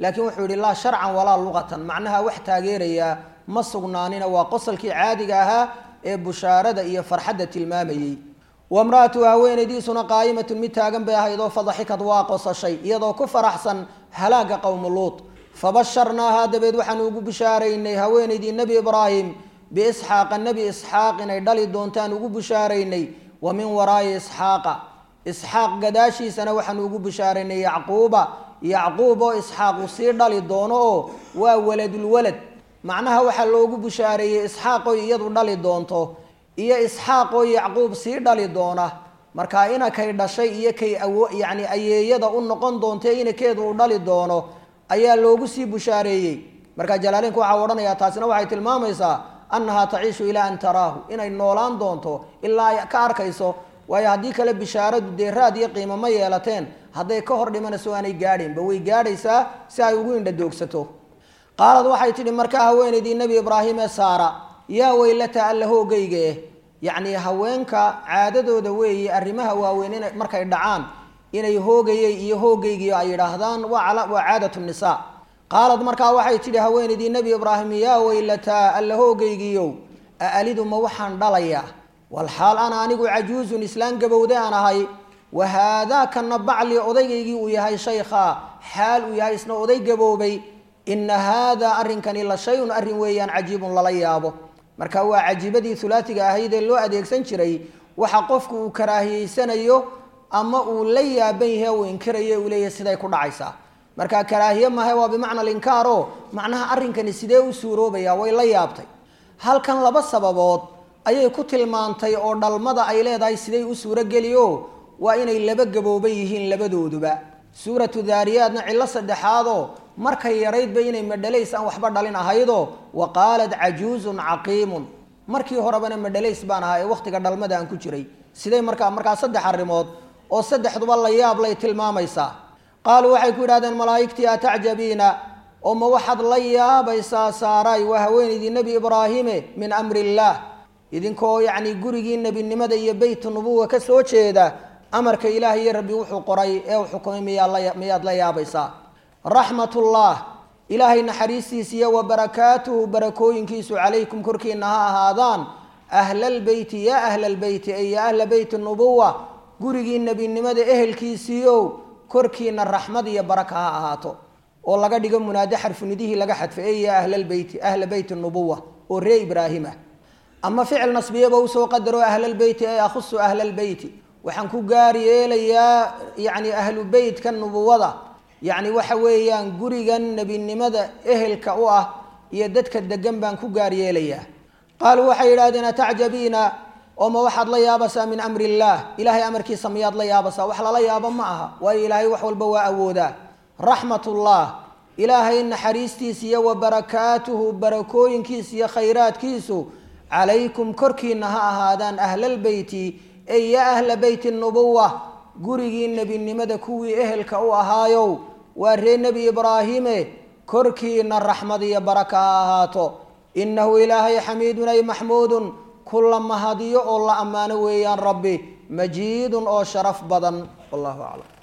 laakiin wuxuu yihi laa sharcan walaa luqatan macnaha wax taageerayaa ma sugnaanina waa qosolkii caadiga ahaa ee bushaarada iyo farxadda tilmaamayey wamra'atuhu haweenaydiisuna qaa'imatun mid taagan bay ahayd oo fadaxikad waa qosashay iyadoo ku faraxsan halaaga qowmu luut fabasharnaahaa dabeed waxaanu ugu bishaaraynay haweenaydii nebi ibraahim biisxaaqa nebi isxaaq inay dhali doontaan ugu bishaaraynay wa min waraa'i isxaaqa isxaaq gadaashiisana waxaanu ugu bishaaraynay yacquuba yacquub oo isxaaq uu sii dhali doono oo waa waladulwalad macnaha waxaa loogu bishaareeyey isxaaqoy iyadu dhali doonto iyo isxaaqoo yacquub sii dhali doona marka inakay dhashay iyo kay awo yacni ayeeyada u noqon doontae inakeedu uu dhali doono ayaa loogu sii bushaareeyey marka jalaalinku waxaa odhanayaa taasina waxay tilmaamaysaa annahaa taciishu ilaa an taraahu inay noolaan doonto ilaa ay ka arkayso waayo haddii kale bishaaradu dee raad iyo qiimo ma yeelateen hadday ka hor dhimanayso aanay gaadhaynba way gaadhaysaa si ay ugu indhadoogsato qaalad waxay tidhi markaa haweenaydii nebi ibraahim ee saara yaa weylata alla hoogayga eh yacnii haweenka caadadooda weeye arrimaha waaweyn ina markay dhacaan inay hoogayey iyo hoogaygiio ay yidhaahdaan waa waa caadatu nisaa qaalad markaa waxay tidhi haweenaydii nebi ibraahim yaa weylataa alla hoogaygiiyow a alidu ma waxaan dhalayaa walxaal ana anigu cajuuzun islaan gabowde aan ahay wa haadaa kana bacli odaygaygii uu yahay shaykhaa xaal uu yahay isna oday gaboobay ina haadaa arrinkani la shay-un arrin weeyaan cajiibun lala yaabo marka waa cajiibadii hulaatiga ahayd ee loo adeegsan jiray waxa qofku uu karaahiyeysanayo ama uu la yaaban yahe uu inkirayo uu leeyahay siday ku dhacaysaa marka karaahiye mahe waa bimacna alinkaaro macnaha arrinkani sidee u suuroobaya way la yaabtay halkan laba sababood ayay ku tilmaantay oo dhalmada ay leedahay siday u suurogeli o waa inay laba gabooban yihiin labadooduba suuratu daariyaadna cillo saddexaadoo markay yaraydba inay madhalays aan waxba dhalin ahaydoo wa qaalat cajuuzun caqiimun markii horebana madhalays baan ahaa ee wakhtiga dhalmada aan ku jiray siday markaa markaa saddex arrimood oo saddexduba la yaab lay tilmaamaysaa qaaluu waxay ku yidhahdeen malaa'igtii atacjabiina oo ma waxaad la yaabaysaa saaraay waa haweenaydii nebi ibraahime min amri illaah idinkoo yacni gurigii nebinimada iyo beyt nubuwa ka soo jeeda amarka ilaah iyo rabbi wuxuu qoray ee uu xukumay miyaa miyaad la yaabaysaa raxmatullah ilaahay naxariistiisa iyo wa barakaatuhu barakooyinkiisu calaykum korkiina ha ahaadaan ahlalbeyti yaa ahlalbeyti ay yaa ahla beyti nubuwa gurigii nebinimada ehelkiisiiow korkiina raxmad iyo baraka ha ahaato oo laga dhigo munaade xarfunidihii laga xadfay ey yaa ahlalbeyti ahla beyti nubuwa oo ree ibraahima ama ficil nasbiyaba usoo qadaro ahlalbeyti ay akhusu ahlalbeyti waxaan ku gaar yeelayaa yacni ahlu beytka nubuwada yacni waxa weeyaan gurigan nebinimada ehelka u ah iyo dadka degan baan ku gaar yeelayaa qaaluu waxay yidhahdeen atacjabiina oo ma waxaad la yaabasaa min amri illaah ilaahay amarkiisa miyaad la yaabasaa wax lala yaabo ma aha waayo ilaahay wax walba waa awoodaa raxmatullah ilaahay naxariistiisa iyo wa barakaatuhu barakooyinkiisa iyo khayraadkiisu calaykum korkiina ha ahaadaan ahlalbeyti ey yaa ahla beyti nubuwa gurigii nebinimada kuwii ehelka u ahaayow waa ree nebi ibraahime korkiina raxmad iyo baraka ha ahaato inahu ilaahay xamiidun ay maxmuudun kula mahadiyo oo la ammaano weeyaan rabbi majiidun oo sharaf badan wallahu aclam